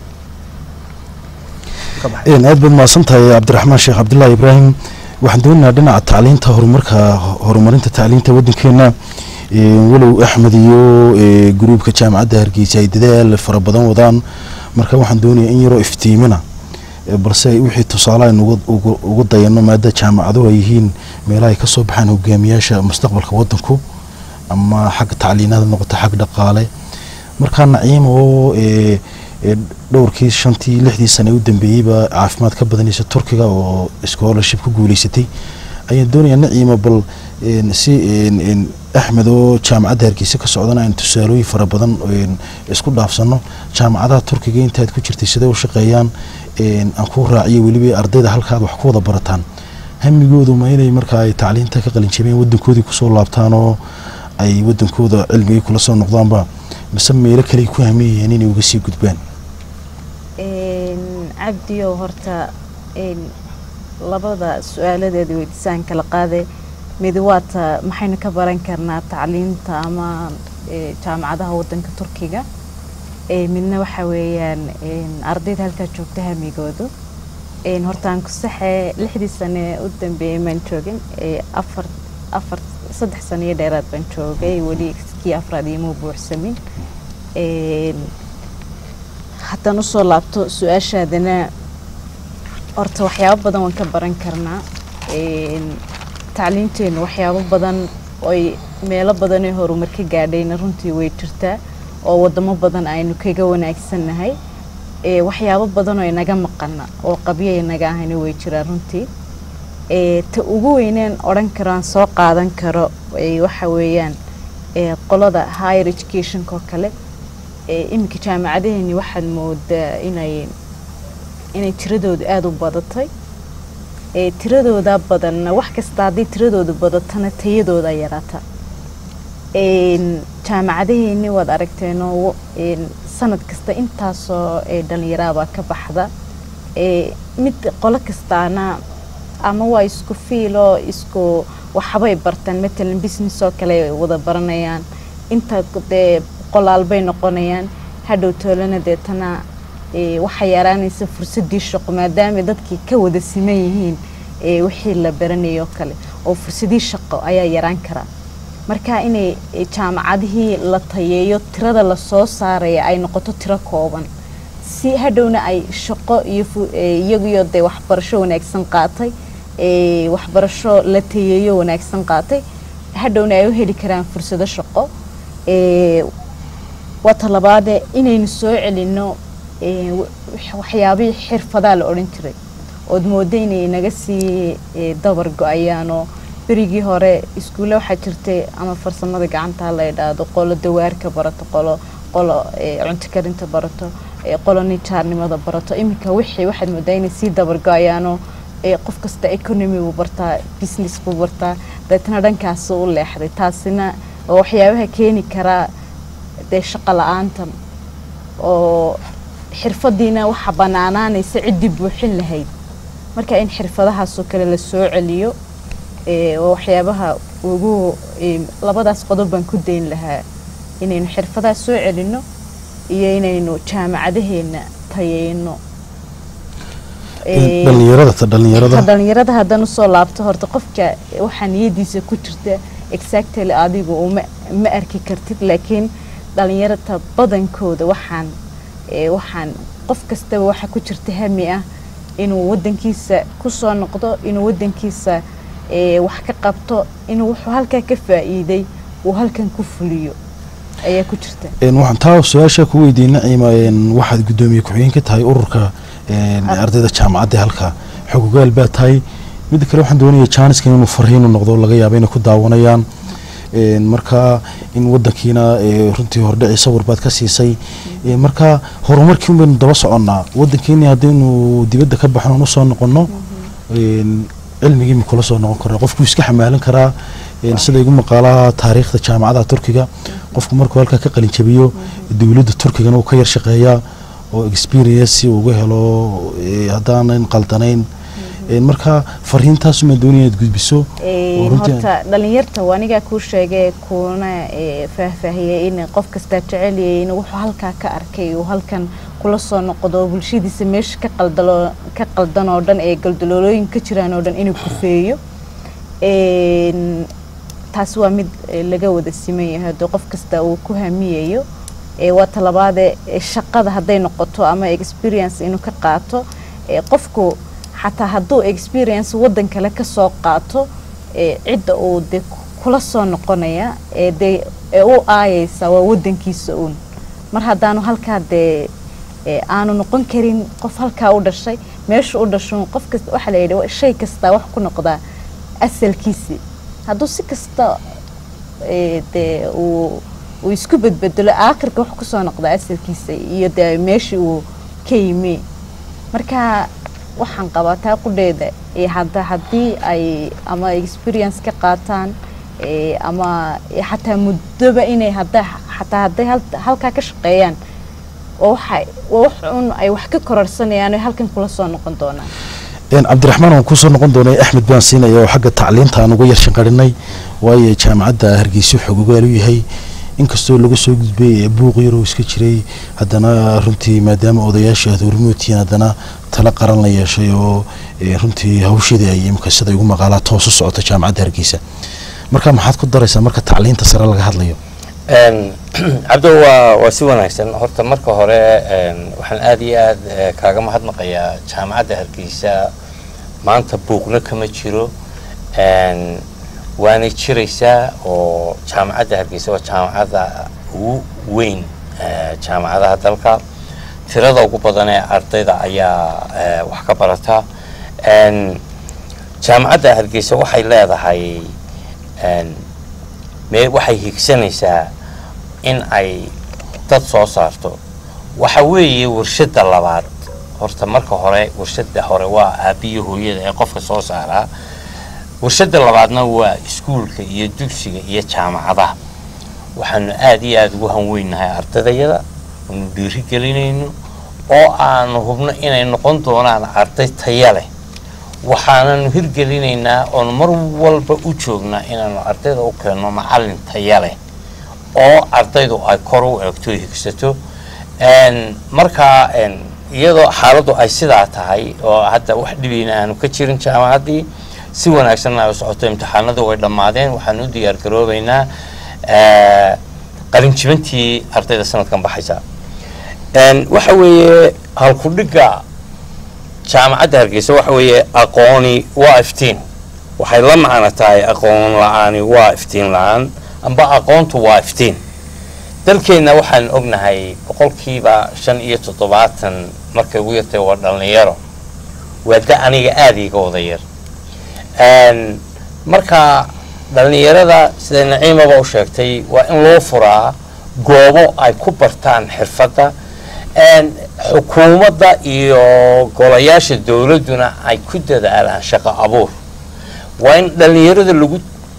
Ka baxay. een aad baad mahadsan tahay cabdiraxmaan sheekh cabdullaahi ibraahim waxaan doonaynaa dhinaca tacliinta horumarka horumarinta tacliinta waddankeena een walow axmed iyo ee, gruubka jaamacadda hargeysa ay dadaal fara badan wadaan marka waxaan doonayaa in yaroo iftiimina ee, balse wixii tusaale aynu uga- uga- ugu dayano maada jaamacaduhu ay yihiin meelaha ay ka soo baxaan hogaamiyaasha mustaqbalka waddanku ama xagga tacliinada noqoto xag dhaqaale markaa naciim oo ee, ee, dhowrkii shantii lixdii sane u dambeeyeyba caafimaad ka badanaysa turkiga oo scholarship ku guuleysatay ayaan doonayaa naciima bal een, si een, een, axmed oo jaamacadda hargeysa ka socdana aynu tusaalooyin fara badan een, isku dhaafsano jaamacadaha turkiga intaad ku jirtay sidee u shaqeeyaan een, aan ku raaciyo weliba ardayda halkaad wax ku wada barataan hamigoodu ma inay markaa ay tacliinta ka qalinjabeen waddankoodii kusoo laabtaan oo ay waddankooda cilmigii kula soo noqdaanba mise meelo kale ay ku hameeyeen inay uga sii gudbaan Een, cabdiyo horta een, labada su-aaladeeda weydiisaan kala qaaday mid waata maxaynu ka baran karnaa tacliinta ama ee, jaamacadaha wadanka turkiga Ee, midna waxa weeyaan een, ardayda halkaa joogta hamigoodu Een, horta aan ku saxee lixdii sane u dambeeyey maan joogin Ee, afar afar saddex sano iyo dheeraad baan joogay weli kii afraad iima buuxsamin Een, haddaan usoo laabto su-aashaadana horta waxyaabo badan waan ka baran karnaa Een, tacliinteenu waxyaabo badan oy meelo badan ee horumar ka gaadhayna runtii way jirtaa oo wadamo badan aynu kaga wanaagsannahay Ee, waxyaabo badan oo inaga maqana oo qabyo inaga ahayna way jiraan runtii Ee, ta ugu weyneen odhan karo aan soo qaadan karo ee, waxa weeyaan ee, qolada higher educationka oo kale ee, iminka jaamacadaheeni waxaad moodaa inay inay tiradoodu aada u badatay ee, tiradooda badanna wax kasta haddii tiradoodu badatana tayadooda yaraata Een, jaamacadaheeni waad aragteenoo een, sanad kasta intaasoo ee, dhalinyaraabaa ka baxda Ee, mid qolo kastaana ama waa isku fiiloo isku waxbay bartaan matalan business oo kale ay wada baranayaan inta dee qolaalbay noqonayaan hadhow toolana deetana ee, waxaa yaraanaysa fursadii shaqo maadaama dadkii ka wada siman yihiin ee, wixii la baranayo kale oo fursadii shaqo ayaa yaraan karaa marka inay ee, jaamacadihii la tayeeyo tirada lasoo saaraya ay noqoto tiro kooban si hadhowna ay shaqo iyo fu- ee, iyagiyo dee waxbarasho wanaagsan qaatay ee, waxbarasho la tayeeyo wanaagsan qaatay hadhowna ay u heli karaan fursado shaqo ee, waa talabaade inaynu soo celinno ee, wax- waxyaabihii xirfadaa la odhan jiray ood moodo inay naga sii ee, dabar go-ayaanoo berigii hore iskuulle waxaa jirtay ama farsamada gacanta ha la idhaahdo qolo dawaarka barato qolo qolo ee, cunto karinta barato ee, qolo nijaarnimada barato iminka wixii waxaad moodaa inay sii dabar go-ayaanoo ee, qof kasta economy buu bartaa business buu bartaa deetna dhankaasu u leexday taasina waa waxyaabaha keeni karaa dee shaqo la-aanta oo xirfadiina waxa banaanaanaysa ciddii buuxin lahayd marka in xirfadahaasoo kale la soo celiyo ee, waa waxyaabaha ugu ee, labadaas qodob baan ku dayn lahaa inaynu xirfadaha soo celinno iyo inaynu jaamacadaheena tayeyno Ee, dhalinyarada ta dhalinyarada ka dhalinyarada haddaan usoo laabto horta qofka waxaa niyadiisa ku jirta exactly adigu uma ma arki kartid laakiin dhalinyarada badankooda waxaan ee, waxaan qof kastaba waxa ku jirta hami ah inuu wadankiisa kusoo noqdo inuu wadankiisa ee, wax ka qabto inuu wuxuu halkaa ka faa'iiday uu halkan ku fuliyo ayaa ku jirta Een, waxaan taa su-aasha ku weydiiyey naciima een, waxaad guddoomiye ku-xigeen ka tahay ururka een, Ah. ardayda jaamacadda halka xogogaal baa tahay midda kale waxaan doonaya jaaniskan inuu farhiinu noqdo laga yaaba inay ku daawanayaan Een, marka in wadankiina ee, runtii hordhici sawir baad ka siisay Een, marka horumarkii un baynu daba soconnaa wadankeeni haddaynu dibadda ka baxno aan usoo noqonno een, cilmigii ma kula soo noqon karaa qofku iska xamaalan karaa een, sida igu maqaalaha taariikhda jaamacadaha turkiga qofku markuu halkaa ka qalin jabiyo dowladda turkigana uu ka yar shaqeeyaa oo experience si uu uga helo ee, haddaanan qaldanayn Een, marka fariintaasumaan doonaya inaad gudbiso Ee, oo runtii- horta dhalinyarta waa anigaa kuu sheegay kuuna ee, faahfaahiyey in qof kastaa jeceliyay in wuxuu halkaa ka arkay uu halkan kula soo noqdo bulshadiisa meesha ka qaldalo ka qaldan oo dhan ee galdaloolooyin ka jiraan oo dhan inuu kufeeyo Een, taas waa mid ee, laga wada siman yahay haddii qof kasta uu ku hamiyayo ee, waa talabaade ee, shaqada hadday noqoto ama experience inuu ka qaato ee, qofku xataa hadduu experience wadan kale ka soo qaato ee, cidda uu de kula soo noqonaya ee de ee u aayeysa waa wadankiisa uun mar haddaanu halkaa dee ee, aanu noqon karin qof halkaa u dhashay meesha u dhasho qof kasta waxaa la yidhi shay kastaa wax ku noqdaa asalkiisii hadduu si kasta ee, dee uu uu isku bedbedelo aakhirka wax kusoo noqda asalkiisa iyo dee meeshii uu ka yimi marka waxaan qabaa taa qudheeda ee hadda haddii ay ama experience ka qaataan ee, ama ee, xataa muddoba inay hadda xataa hadday hal- halkaa ka shaqeeyaan waa waxa waa wax un ay wax ka kororsanayaan oo halkan kula soo noqon doonaan Een, cabdiraxmaan waan kusoo noqon doonay axmed baan siinaya oo xagga tacliinta aan uga yarshanqarinay waayo jaamacadda hargeysa xogogaal u yahay inkastoo laga soo gudbay ee buuq yaroo iska jiray haddana runtii maadaama odayaasha aad hormootihiin haddana tala qaran la yeeshay oo ee, runtii hawsheedii ay imika sida igu maqaalaa toos u socota jaamacadda hargeysa marka maxaad ku daraysaa marka tacliinta sare laga hadlayo Een, cabdo waa waa si wanaagsan horta marka hore een, waxaan aad iyo aad eh, kaaga mahadnaqayaa jaamacadda hargeysa maanta buuqna kama jiro een, waanay jiraysaa oo jaamacadda hargeysa waa jaamacadda ugu weyn eh, jaamacadaha dalka tirada ugu badan ee ardayda ayaa eh, wax ka barata Een, jaamacadda hargeysa waxay leedahay een, mee waxay higsanaysaa in ay dad soo saarto waxa weeye warshadda labaad horta marka hore warshadda hore waa aabbiyo hooyada ee qofka soo saaraa warshadda labaadna waa iskuulka iyo dugsiga iyo jaamacadaha waxaanu aad iyo aada ugu hanweynahay ardaydayada aanu dhiiri gelinayno oo aanu hubno inay noqon doonaan arday taya leh waxaananu hirgelinaynaa oonu mar walba u joognaa inaanu ardayda u keenno macallin taya leh oo ardaydu ay kor u eegto higsato Een, markaa een, iyadoo xaaladdu ay sidaa tahay oo hadda wax dhibina aanu ka jirin jaamacaddii si wanaagsanna ay u socoto imtixaanadu way dhammaadeen waxaan u diyaar garoobeynaa eh, qalinjibintii ardayda sanadkan baxaysa En, waxa weeye halkudhigga jaamacadda hargeysa waxa weeye aqooni waa iftiin waxay la macno tahay aqoon la-aani waa iftiin la-aan amba aqoontu waa iftiin dalkeenna waxaan ognahay boqolkiiba shan iyo toddobaatan markay ugu yartay waa dhallinyaro waa da aniga aada iiga wada yar En, marka dhallinyarada sida naciimaba u sheegtay waa in loo furaa goobo ay ku bartaan xirfadda En, xukuumadda iyo golayaasha dowladduna ay ku dadaalaan shaqo abuur waa in dhallinyarada lagu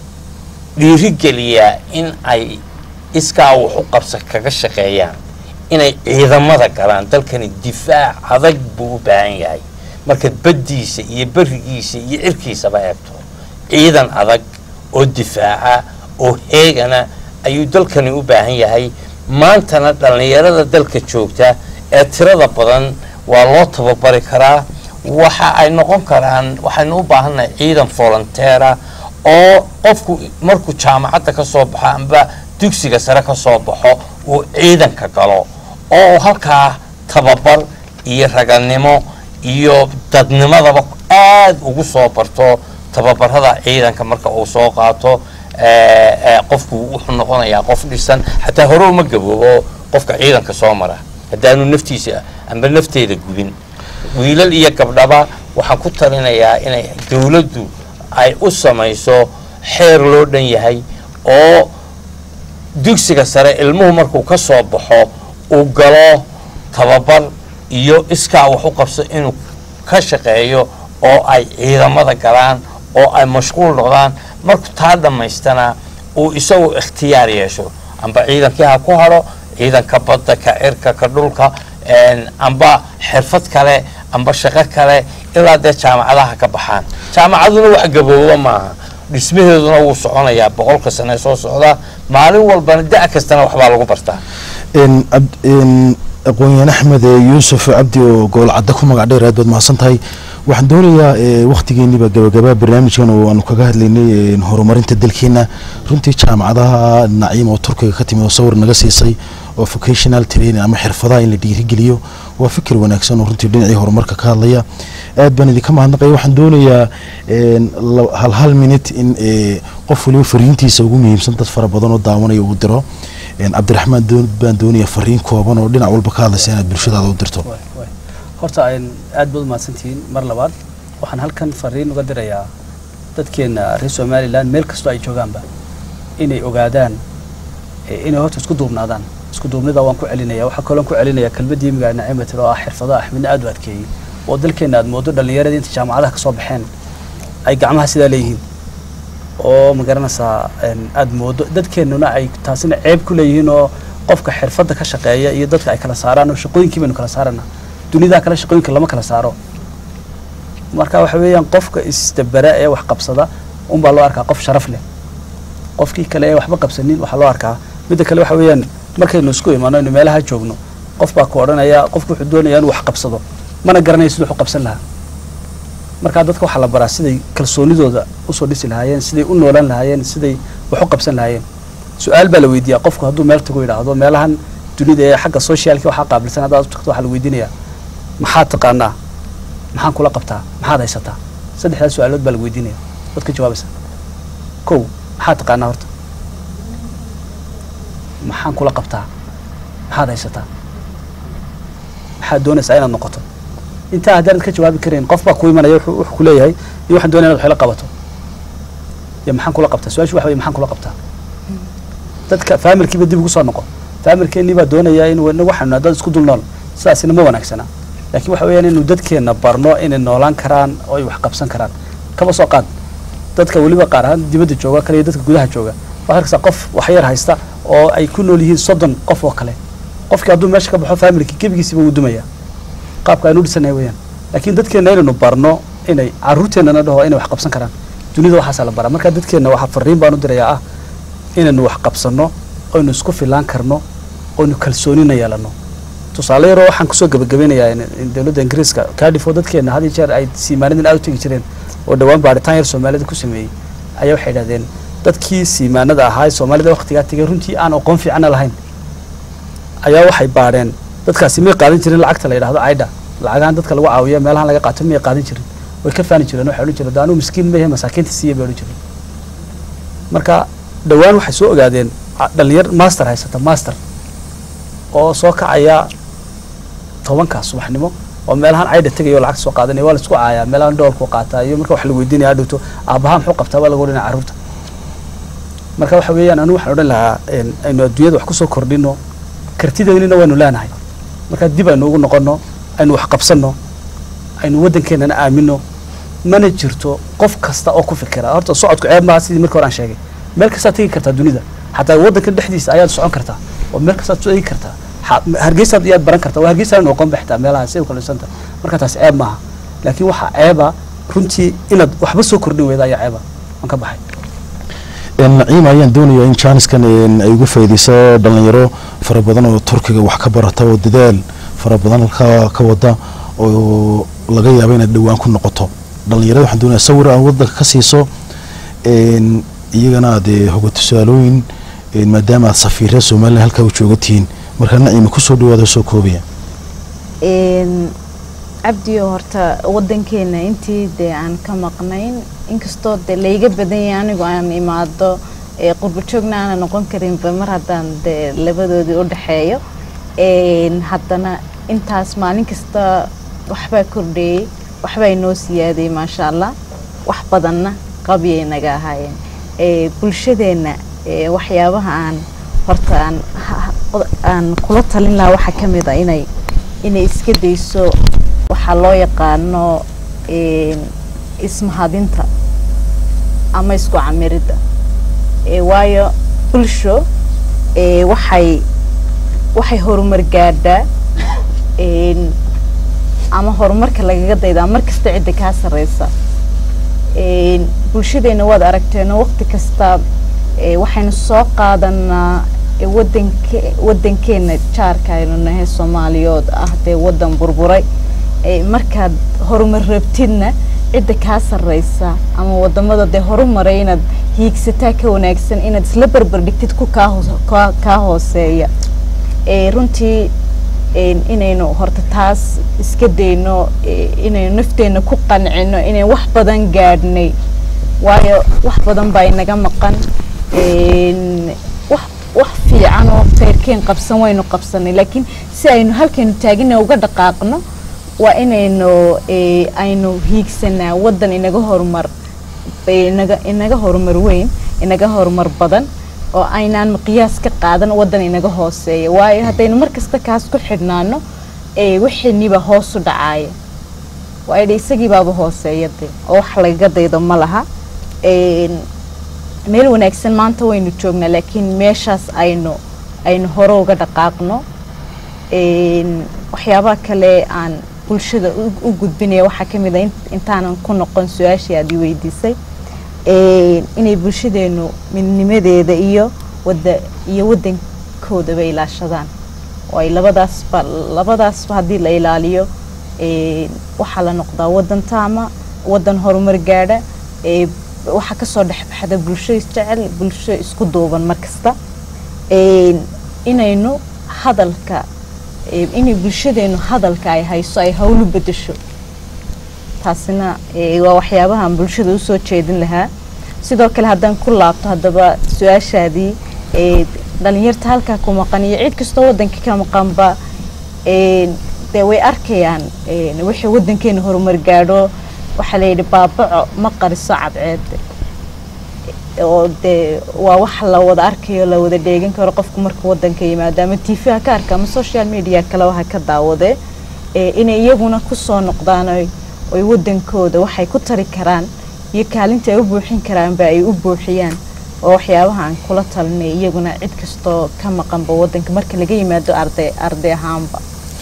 dhiirigeliyaa in ay iskaa wax u qabsa kaga shaqeeyaan inay ciidamada galaan dalkani difaac adag buu u baahan yahay markaad baddiisa iyo berigiisa iyo cirkiisaba eegto ciidan adag oo difaaca oo heegana ayuu dalkani u baahan yahay maantana dhallinyarada dalka joogta ee tirada badan waa loo tababari karaa waxa ay noqon karaan waxaynu u baahannahay ciidan volunteera oo qofku markuu jaamacadda ka soo baxo amba dugsiga sare ka soo baxo uu ciidanka galo oo halkaa tababar iyo raganimo iyo dadnimadaba aad ugu soo barto tababarada ciidanka marka uu soo qaato eh, eh, qofku wuxuu noqonayaa qof dhisan xataa hore uma gaboobo qofka ciidanka soo mara haddaanu naftiisa amba nafteeda gubin wiilal iyo gabdhaba waxaan ku talinayaa inay dowladdu ay u samayso xeer loo dhan yahay oo dugsiga sare ilmuhu markuu ka soo baxo uu galo tababar iyo iskaa wax u qabso inuu ka shaqeeyo oo ay ciidamada galaan oo ay mashquul noqdaan markuu taa dhammaystana uu isagu ikhtiyaar yeesho amba ciidankii ha ku hadho ciidanka badda ka cirka ka dhulka en, amba xirfad kale amba shaqo kale ilaa dee jaamacadaha ka baxaan jaamacaduna wax gabooba maaha dhismaheeduna wuu soconayaa boqolka sane soo socda maalin walbana da' kastana waxbaa lagu bartaa n ab- n aqoon-yahan axmed ee yuusuf cabdi oo gobol cadda ku magac dheer aad baad mahadsan tahay waxaan doonayaa wakhtigeeniiba gabagabaa barnaamijkan oo aanu kaga hadlaynay ee, horumarinta dalkeena runtii jaamacadaha naciim oo turkiga ka timid oo sawir naga siisay oo vocational training ama xirfadaha in la dhiirigeliyo waa fikir wanaagsan oo runtii dhinacii horumarka ka hadlaya aad baan idinka mahadnaqaya waxaan doonayaa een, la- hal hal minute in ee, qof waliba fariintiisa ugu muhiimsan dad fara badan oo daawanaya uu diro een, cabdiraxmaan doon- baan doonaya fariin kooban oo dhinac walba ka hadlaysa inaad bulshadaada u dirto Waay, waay. horta aan aad baad umahadsantihiin mar labaad waxaan halkan fariin uga dirayaa dadkeena reer somalilan meel kastoo ay joogaanba inay ogaadaan eh, inay horta isku duubnaadaan isku duubnida waan ku celinaya waxaa kaloo ku celinaya kelmadii imiga nacimatir oo ah xirfadaha axmedna aad u adkeeyey oo dalkeena aad moodo dhallinyaradii inta jaamacadaha ka soo baxeen ay gacmaha sidaa leeyihiin oo ma garanaysaa een, aad moodo dadkeenuna ay taasina ceeb ku leeyihiin oo qofka xirfadda ka shaqeeya iyo dadka ay kala saaraan oo shaqooyinkii baynu kala saarana dunida kale shaqooyinka lama kala saaro marka waxa weeyaan qofka isdabera ee wax qabsada unbaa loo arkaa qof sharaf leh qofkii kale ee waxba qabsanin waxaa loo arkaa midda kale waxa weeyaan markaynu isku imaano inu meelaha joogno qof baa ku odhanaya qofku wuxuu doonaya inuu wax qabsado mana garanayo siduu wax u qabsan lahaa markaa dadka waxaa la baraa siday kalsoonidooda usoo dhisi lahaayeen siday u noolaan lahaayeen siday wax u qabsan lahaayeen su-aal baa la weydiiyaa qofku hadduu meel tago yidhaahdo meelahan dunida ee xagga socialki waxaa qaabilsan haddaad u tagto waxaa la weydiinayaa maxaad taqaanaa maxaan kula qabtaa maxaad haysataa saddexdaas su-aalood baa la weydiinaya waad ka jawaabaysaa kow maxaad taqaanaa horta maxaan kula qabtaa maxaad haysataa maxaad doonaysaa inaad noqoto intaa haddaanad ka jawaabi karayn qof baa ku imanaya wuxuu wuxuu ku leeyahay iyo waxaan doonaya inaad waxla qabato iyo maxaan kula qabtaa su-aashu waxa weye maxaan kula qabtaa dadka faamilkiiba dib ugu soo noqo faamilkeennii baa doonaya in inagu waxaynu dad isku dul nool sidaasina ma wanaagsana laakiin waxa weeyaan inuu dadkeenna barno inay noolaan karaan oo ay wax qabsan karaan kaba soo qaad dadka weliba qaar ahaan dibadda jooga kale iyo dadka gudaha jooga waxaad arkaysaa qof wax yar haysta oo ay ku nool yihiin soddon qof oo kale qofkii hadduu meesha ka baxo faamilkii gebigiisiba wuu dumaya qaabka aynu u dhisanahay weeyaan laakiin dadkeenna inaynu barno inay carruurteennana dhaho inay wax qabsan karaan dunida waxaasaa la baraa marka dadkeenna waxaa fariin baan u dirayaa ah inaynu wax qabsanno oynu isku filaan karno oynu kalsoonina yeelanno tusaale yaroo waxaan kusoo gabagabeynayaa in- in dowladda ingiriiska cardiff oo dadkeena had iyo jeer ay siimaanadan aad u tegi jireen oo dhowaan baaritaan yar soomaalida ku sameeyey ayaa waxay idhahdeen dadkii siimaanada ahaa ee soomaalida waqtigaa tegay runtii aan aqoon fiicana lahayn ayaa waxay baadheen dadkaasi may qaadan jirin lacagta la yidhahdo aida lacagahan dadka lagu caawiya meelahan laga qaato may qaadan jirin way ka faani jireen waxay odhan jireen "Dee anuu miskiin ma yahay masaakiinta siiya bay odhan jireen marka dhowaan waxay soo ogaadeen a- dhalinyar master haysata master oo soo kacaya tobanka subaxnimo oo meelahan caydha tegaya oo lacag soo qaadanaya waa la isku caayaa meelahan dhoolku qaataa iyo marka wax la weydiinaya hadhowto aabbaha muxuu qabtaa baa laga odhanaya carruurta marka waxa weeyaan anigu waxaan odhan lahaa een, aynu adduunyada wax kusoo kordhino kartideynina waynu leenahay marka dib aynu ugu noqono aynu wax qabsanno aynu waddankeenana aamino mana jirto qof kasta oo ku fikira horta socodku ceeb maaha sidii marka hore aan sheegay meel kastaa tegi kartaa dunida xataa waddanka dhexdiisa ayaad socon kartaa oo meel kastaad tegi kartaa xa- hargeysaad iyaad baran kartaa waa hargeysa noqon ba xitaa meelaha si u kalisanta marka taas ceeb maaha laakiin waxaa ceeba runtii inaad waxba soo kordhin weyda ayaa ceeba waan ka baxay Een, naciim ayaan doonayaa in jaaniskan een, ay uga faa'iideyso dhalinyaro fara badan oo turkiga wax ka barata oo dadaal fara badan halkaa ka wada oo laga yaabo inaad dhowaan ku noqoto dhalinyarada waxaan doonayaa sawir aan wadanka ka siiso een, iyagana aad ee, hoga tusaalooyin een, maadaama aad safiirada somalilan halkaa u joogatiin marka naciima kusoo dhawaada soo koobaya Een, cabdiyo horta wadankeena intii dee aan ka maqnayn inkastoo dee layga badan yahay anigu aan imaado ee qurbo joogna aanan noqon karinba mar haddaan dee labadoodii u dhexeeyo Een, haddana intaas maalin kasta waxbaa kordheeyey waxbaa inoo siyaaday maasha allah wax badanna qabyay naga ahaayeen Ee, bulshadeenna ee, waxyaabaha aan horta aan ha- ha- aan kula talin lahaa waxaa ka mid a inay inay iska dayso waxaa loo yaqaano een, ismahadinta ama isku camiridda Ee, waayo bulsho ee, waxay waxay horumar gaadhaa een, ama horumarka lagaga daydaa mar kasta cidda kaa sarreysa Een, bulshadeena waad aragteeno waqti kasta ee, waxaynu soo qaadanaa ee, wadanke wadankeena jaarka aynu nahay soomaaliyood ah dee wadan burburay Ee, markaad horumar rabtidna cidda kaa sarreysa ama wadamada dee horumaray inaad hiigsataa ka wanaagsan inaad isla barbar dhigtid ku kaa hoos- kaa- kaa hooseeya Ee, runtii een, inaynu horta taas iska dayno ee, inaynu nafteena ku qancino inaynu wax badan gaadhnay waayo wax badan baa inaga maqan Een, wax wax fiican oo khayrkeen qabsan waynu qabsanay laakiin si aynu halkaynu taagina uga dhaqaaqno waa inaynu ee, aynu hiigsanaa wadan inaga horumar ee, inaga inaga horumar weyn inaga horumar badan oo aynaan qiyaas ka qaadan wadan inaga hooseeya waayo haddaynu mar kasta kaas ku xidhnaano ee wixiiniba hoos u dhacaaya waayo de isagii baaba hooseeya de oo wax lagaga daydo ma laha Een, meel wanaagsan maanta waynu joognaa laakiin meeshaas aynu aynu hore uga dhaqaaqno Een, waxyaabaha kale aan bulshada u- u gudbinaya waxaa ka mid a in- intaanan ku noqon su-aashii aad i weydiisay Een, inay bulshadeenu midnimadeeda iyo wada iyo wadankoodaba ilaashadaan oo ay labadaasba labadaasba haddii la ilaaliyo Een, waxaa la noqdaa wadan taama wadan horumar gaadha ee waxaa kasoo dhexbaxda bulsho isjecel bulsho isku duuban mar kasta Een, inaynu hadalka ee, inay bulshadeenu hadalka ay hayso ay hawlu bedesho taasina ee, waa waxyaabahan bulshada usoo jeedin lahaa sidoo kale haddaan ku laabto haddaba su-aashaadii ee, dhalinyarta halkaa ku maqan iyo cid kastoo wadanka ka maqanba ee, dee way arkayaan ee, wixii wadankeena horumar gaadho waxaa la yidhi baabaco ma qariso cadceed oo dee waa wax la wada arkayo la wada dheegan karo qofku marka wadanka yimaado ama tv ha ka arka ama social media kaleba ha ka daawade ee, inay iyaguna kusoo noqdaan oy oy wadankooda waxay ku tari karaan iyo kaalinta ay u buuxin karaanba ay u buuxiyaan oo waxyaabaha aan kula talinay iyaguna cid kastoo ka maqanba wadanka marka laga yimaado arday arday ahaanba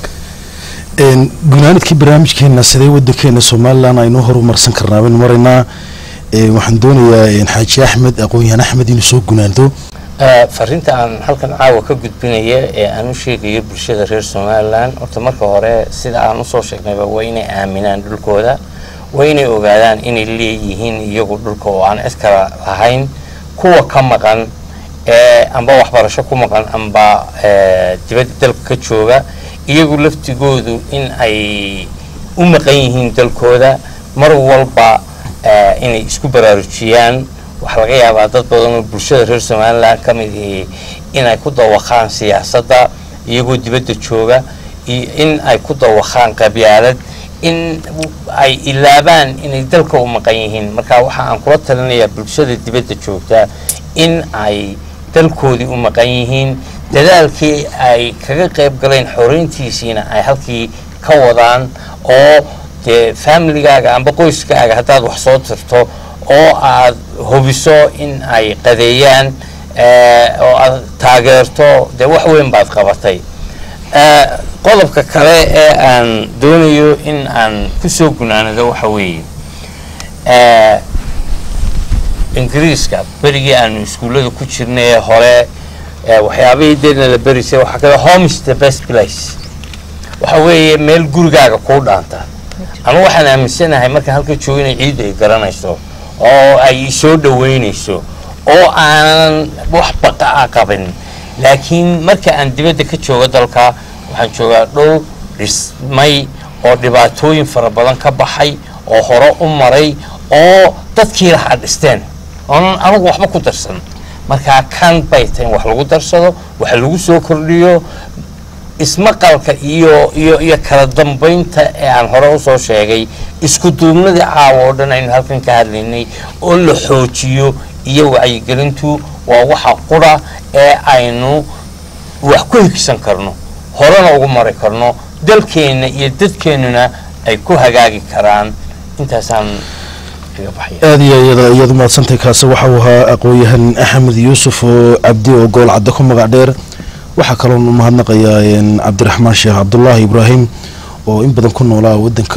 Een, gunaanadkii barnaamijkeena sidee wadankeena somalilan aynu horumarsan karnaa baynu maraynaa Een, waxaan doonayaa een, xaaji axmed aqoon-yahan axmed inuu soo gunaanto Eh, fariinta aan halkan caawa ka gudbinaya ee aan u sheegayo bulshada reer somalilan horta marka hore sida aan usoo sheegnayba waa inay aaminaan dhulkooda waa inay ogaadaan inay leeyihiin iyagu dhulka oo aan cid kala lahayn kuwa ka maqan ee amba waxbarasho ku maqan amba eh, dibadda dalka ka jooga iyagu laftigoodu in ay u maqan yihiin dalkooda mar walba eh, inay isku baraarujiyaan waxaa laga yaabaa dad badan oo bulshada reer somalilan ka mid ihi inay ku dawaqaan siyaasadda iyagoo dibadda jooga iyo in ay ku dawaqaan qabyaalad in ay ilaabaan inay dalka u maqan yihiin marka waxa aan kula talinayaa bulshada dibadda joogta in ay dalkoodii u maqan yihiin dadaalkii ay kaga qayb galeen xoreyntiisiina ay halkii ka wadaan oo dee familigaaga amba qoyskaaga haddaad wax soo tirto oo aad hubiso in ay qadeeyaan eh, oo aad taageerto dee wax weyn baad qabatay Eh, qodobka kale ee aan doonayo in aan kusoo gunaanado waxa weeye eh, ingiriiska berigii aanu iskuullada ku jirnay ee hore eh, waxyaabihii deedna la berisay waxaa kale home is the best place waxa weeye meel gurigaaga kuu dhaanta anu waxaan aaminsanahay marka halka joogo inay ciidda ay garanayso oo ay soo dhaweynayso oo aanan wax baqa a qabin laakiin marka aan dibadda ka joogo dalka waxaan joogaa dhul dhismay oo dhibaatooyin fara badan ka baxay oo hore u maray oo dadkii lahaa dhisteen oonan anagu waxba ku darsan markaa kan bay tahay in wax lagu darsado wax lagu soo kordhiyo ismaqalka iyo iyo iyo kala dambaynta ee aan hore usoo sheegay isku duubnadii caawa oo dhan aynu halkan ka hadlaynay oo la xoojiyo iyo wacyigelintu waa waxa qura ee aynu wax ku higsan karno horena ugu mari karno dalkeenna iyo dadkeennuna ay ku hagaagi karaan intaasaan kaga baxaya aada iyo iyada iyaad umahadsantahay kaasi waxa uu ahaa aqoon-yahan axmed yuusuf oo cabdi oo gool cadde ku magac dheer waxaa kaloon u mahadnaqayaa een, cabdiraxmaan sheekh cabdulaahi ibraahim oo in badan ku noolaa wadanka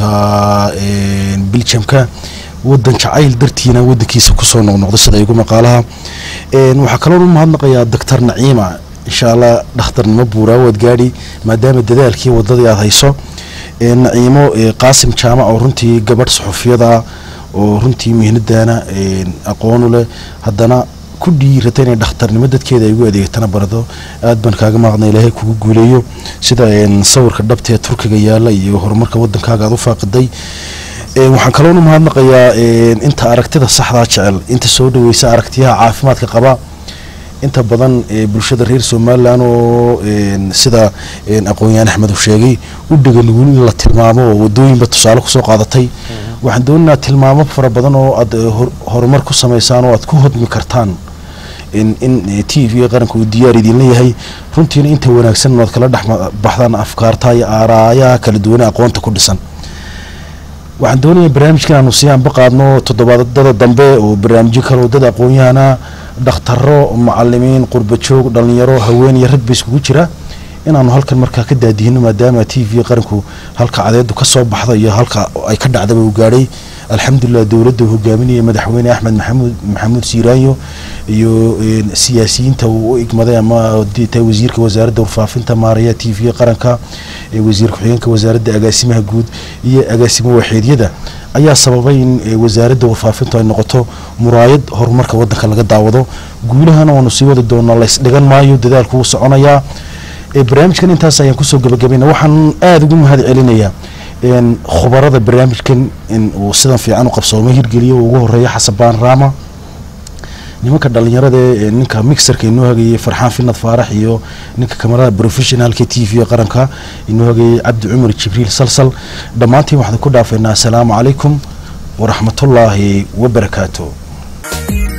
een, biljamka wadan jacayl dartiina wadankiisa kusoo noqnoqday sida igu maqaalaha een, waxaa kaloon u mahadnaqayaa doctor naciima insha allah dhakhtarnimo buuraa waad gaadhi maadaama dadaalkii wadadii aada hayso een, naciimo ee, qaasim jaamac oo runtii gabadh suxufiyada oo runtii mihnadaana een, aqoon u leh haddana ku dhiirata inay dhakhtarnimo dadkeeda ay ugu adeegtana barado aad baan kaaga maaqna ilaahay kugu guuleeyo sida een, sawirka dhabta ee turkiga yaala iyo horumarka wadankaaga aad u faaqiday Een, waxaan kaloona mahadnaqayaa een, inta aragtida saxdaa jecel inta soo dhaweysa aragtiyaha caafimaadka qaba inta badan ee bulshada reer somalilan oo een, sida een, aqoon-yahan axmed uu sheegay u dheganugul in la tilmaamo oo wadooyinba tusaale kusoo qaadatay waxaan doonaynaa tilmaamo fara badan oo aad eh, hor- horumar ku samaysaan oo aad ku hodmi kartaan in in t v qaranka uu diyaar idinla yahay runtiina inta wanaagsan oad kala dhex ma- baxdaan afkaarta iyo aaraayaha kala duwane aqoonta ku dhisan waxaan doonayaa barnaamijkan aanu sii anba qaadno toddobaadada dambe oo barnaamijyo kale oo dad aqoon-yahana dhakhtaro macalimiin qurbajoog dhalinyaro haween iyo rag ba iskugu jira inaanu halkan markaa ka daadihino maadaama t v qaranku halka cadeedu ka soo baxda iyo halka ay ka dhacdaba uu gaadhay alxamdulilah dowladda uu hogaaminaya madaxweyne axmed maxamuud maxamuud siiraanyo iyo een, siyaasiyiinta uu u igmaday ama hadii tahay wasiirka wasaaradda warfaafinta maaraya t v qaranka ee wasiir ku-xigeenka wasaaradda agaasimaha guud iyo agaasimo waaxeedyada ayaa sababay in eh, wasaaradda warfaafintu ay noqoto muraayad horumarka wadanka laga daawado guulahana waanu sii wadi doonaa laysdhigan maayo dadaalku wuu soconayaa ee barnaamijkan intaas ayaan kusoo gabagabayna waxaan aada ugu mahad celinayaa een, khubarada barnaamijkan in uu sidan fiican u qabsoomay hirgeliyo uu ugu horeeya xasabaan raama nimanka dhalinyarada ee ninka mixerka inoo hagayay farxaan finad faarax iyo ninka kamarada professionalka t v qaranka inoo hagayay cabdi cumar jibriil salsal dhammaantiin waxaan ku dhaafeynaa asalaamu calaykum waraxmatullaahi wabarakaatu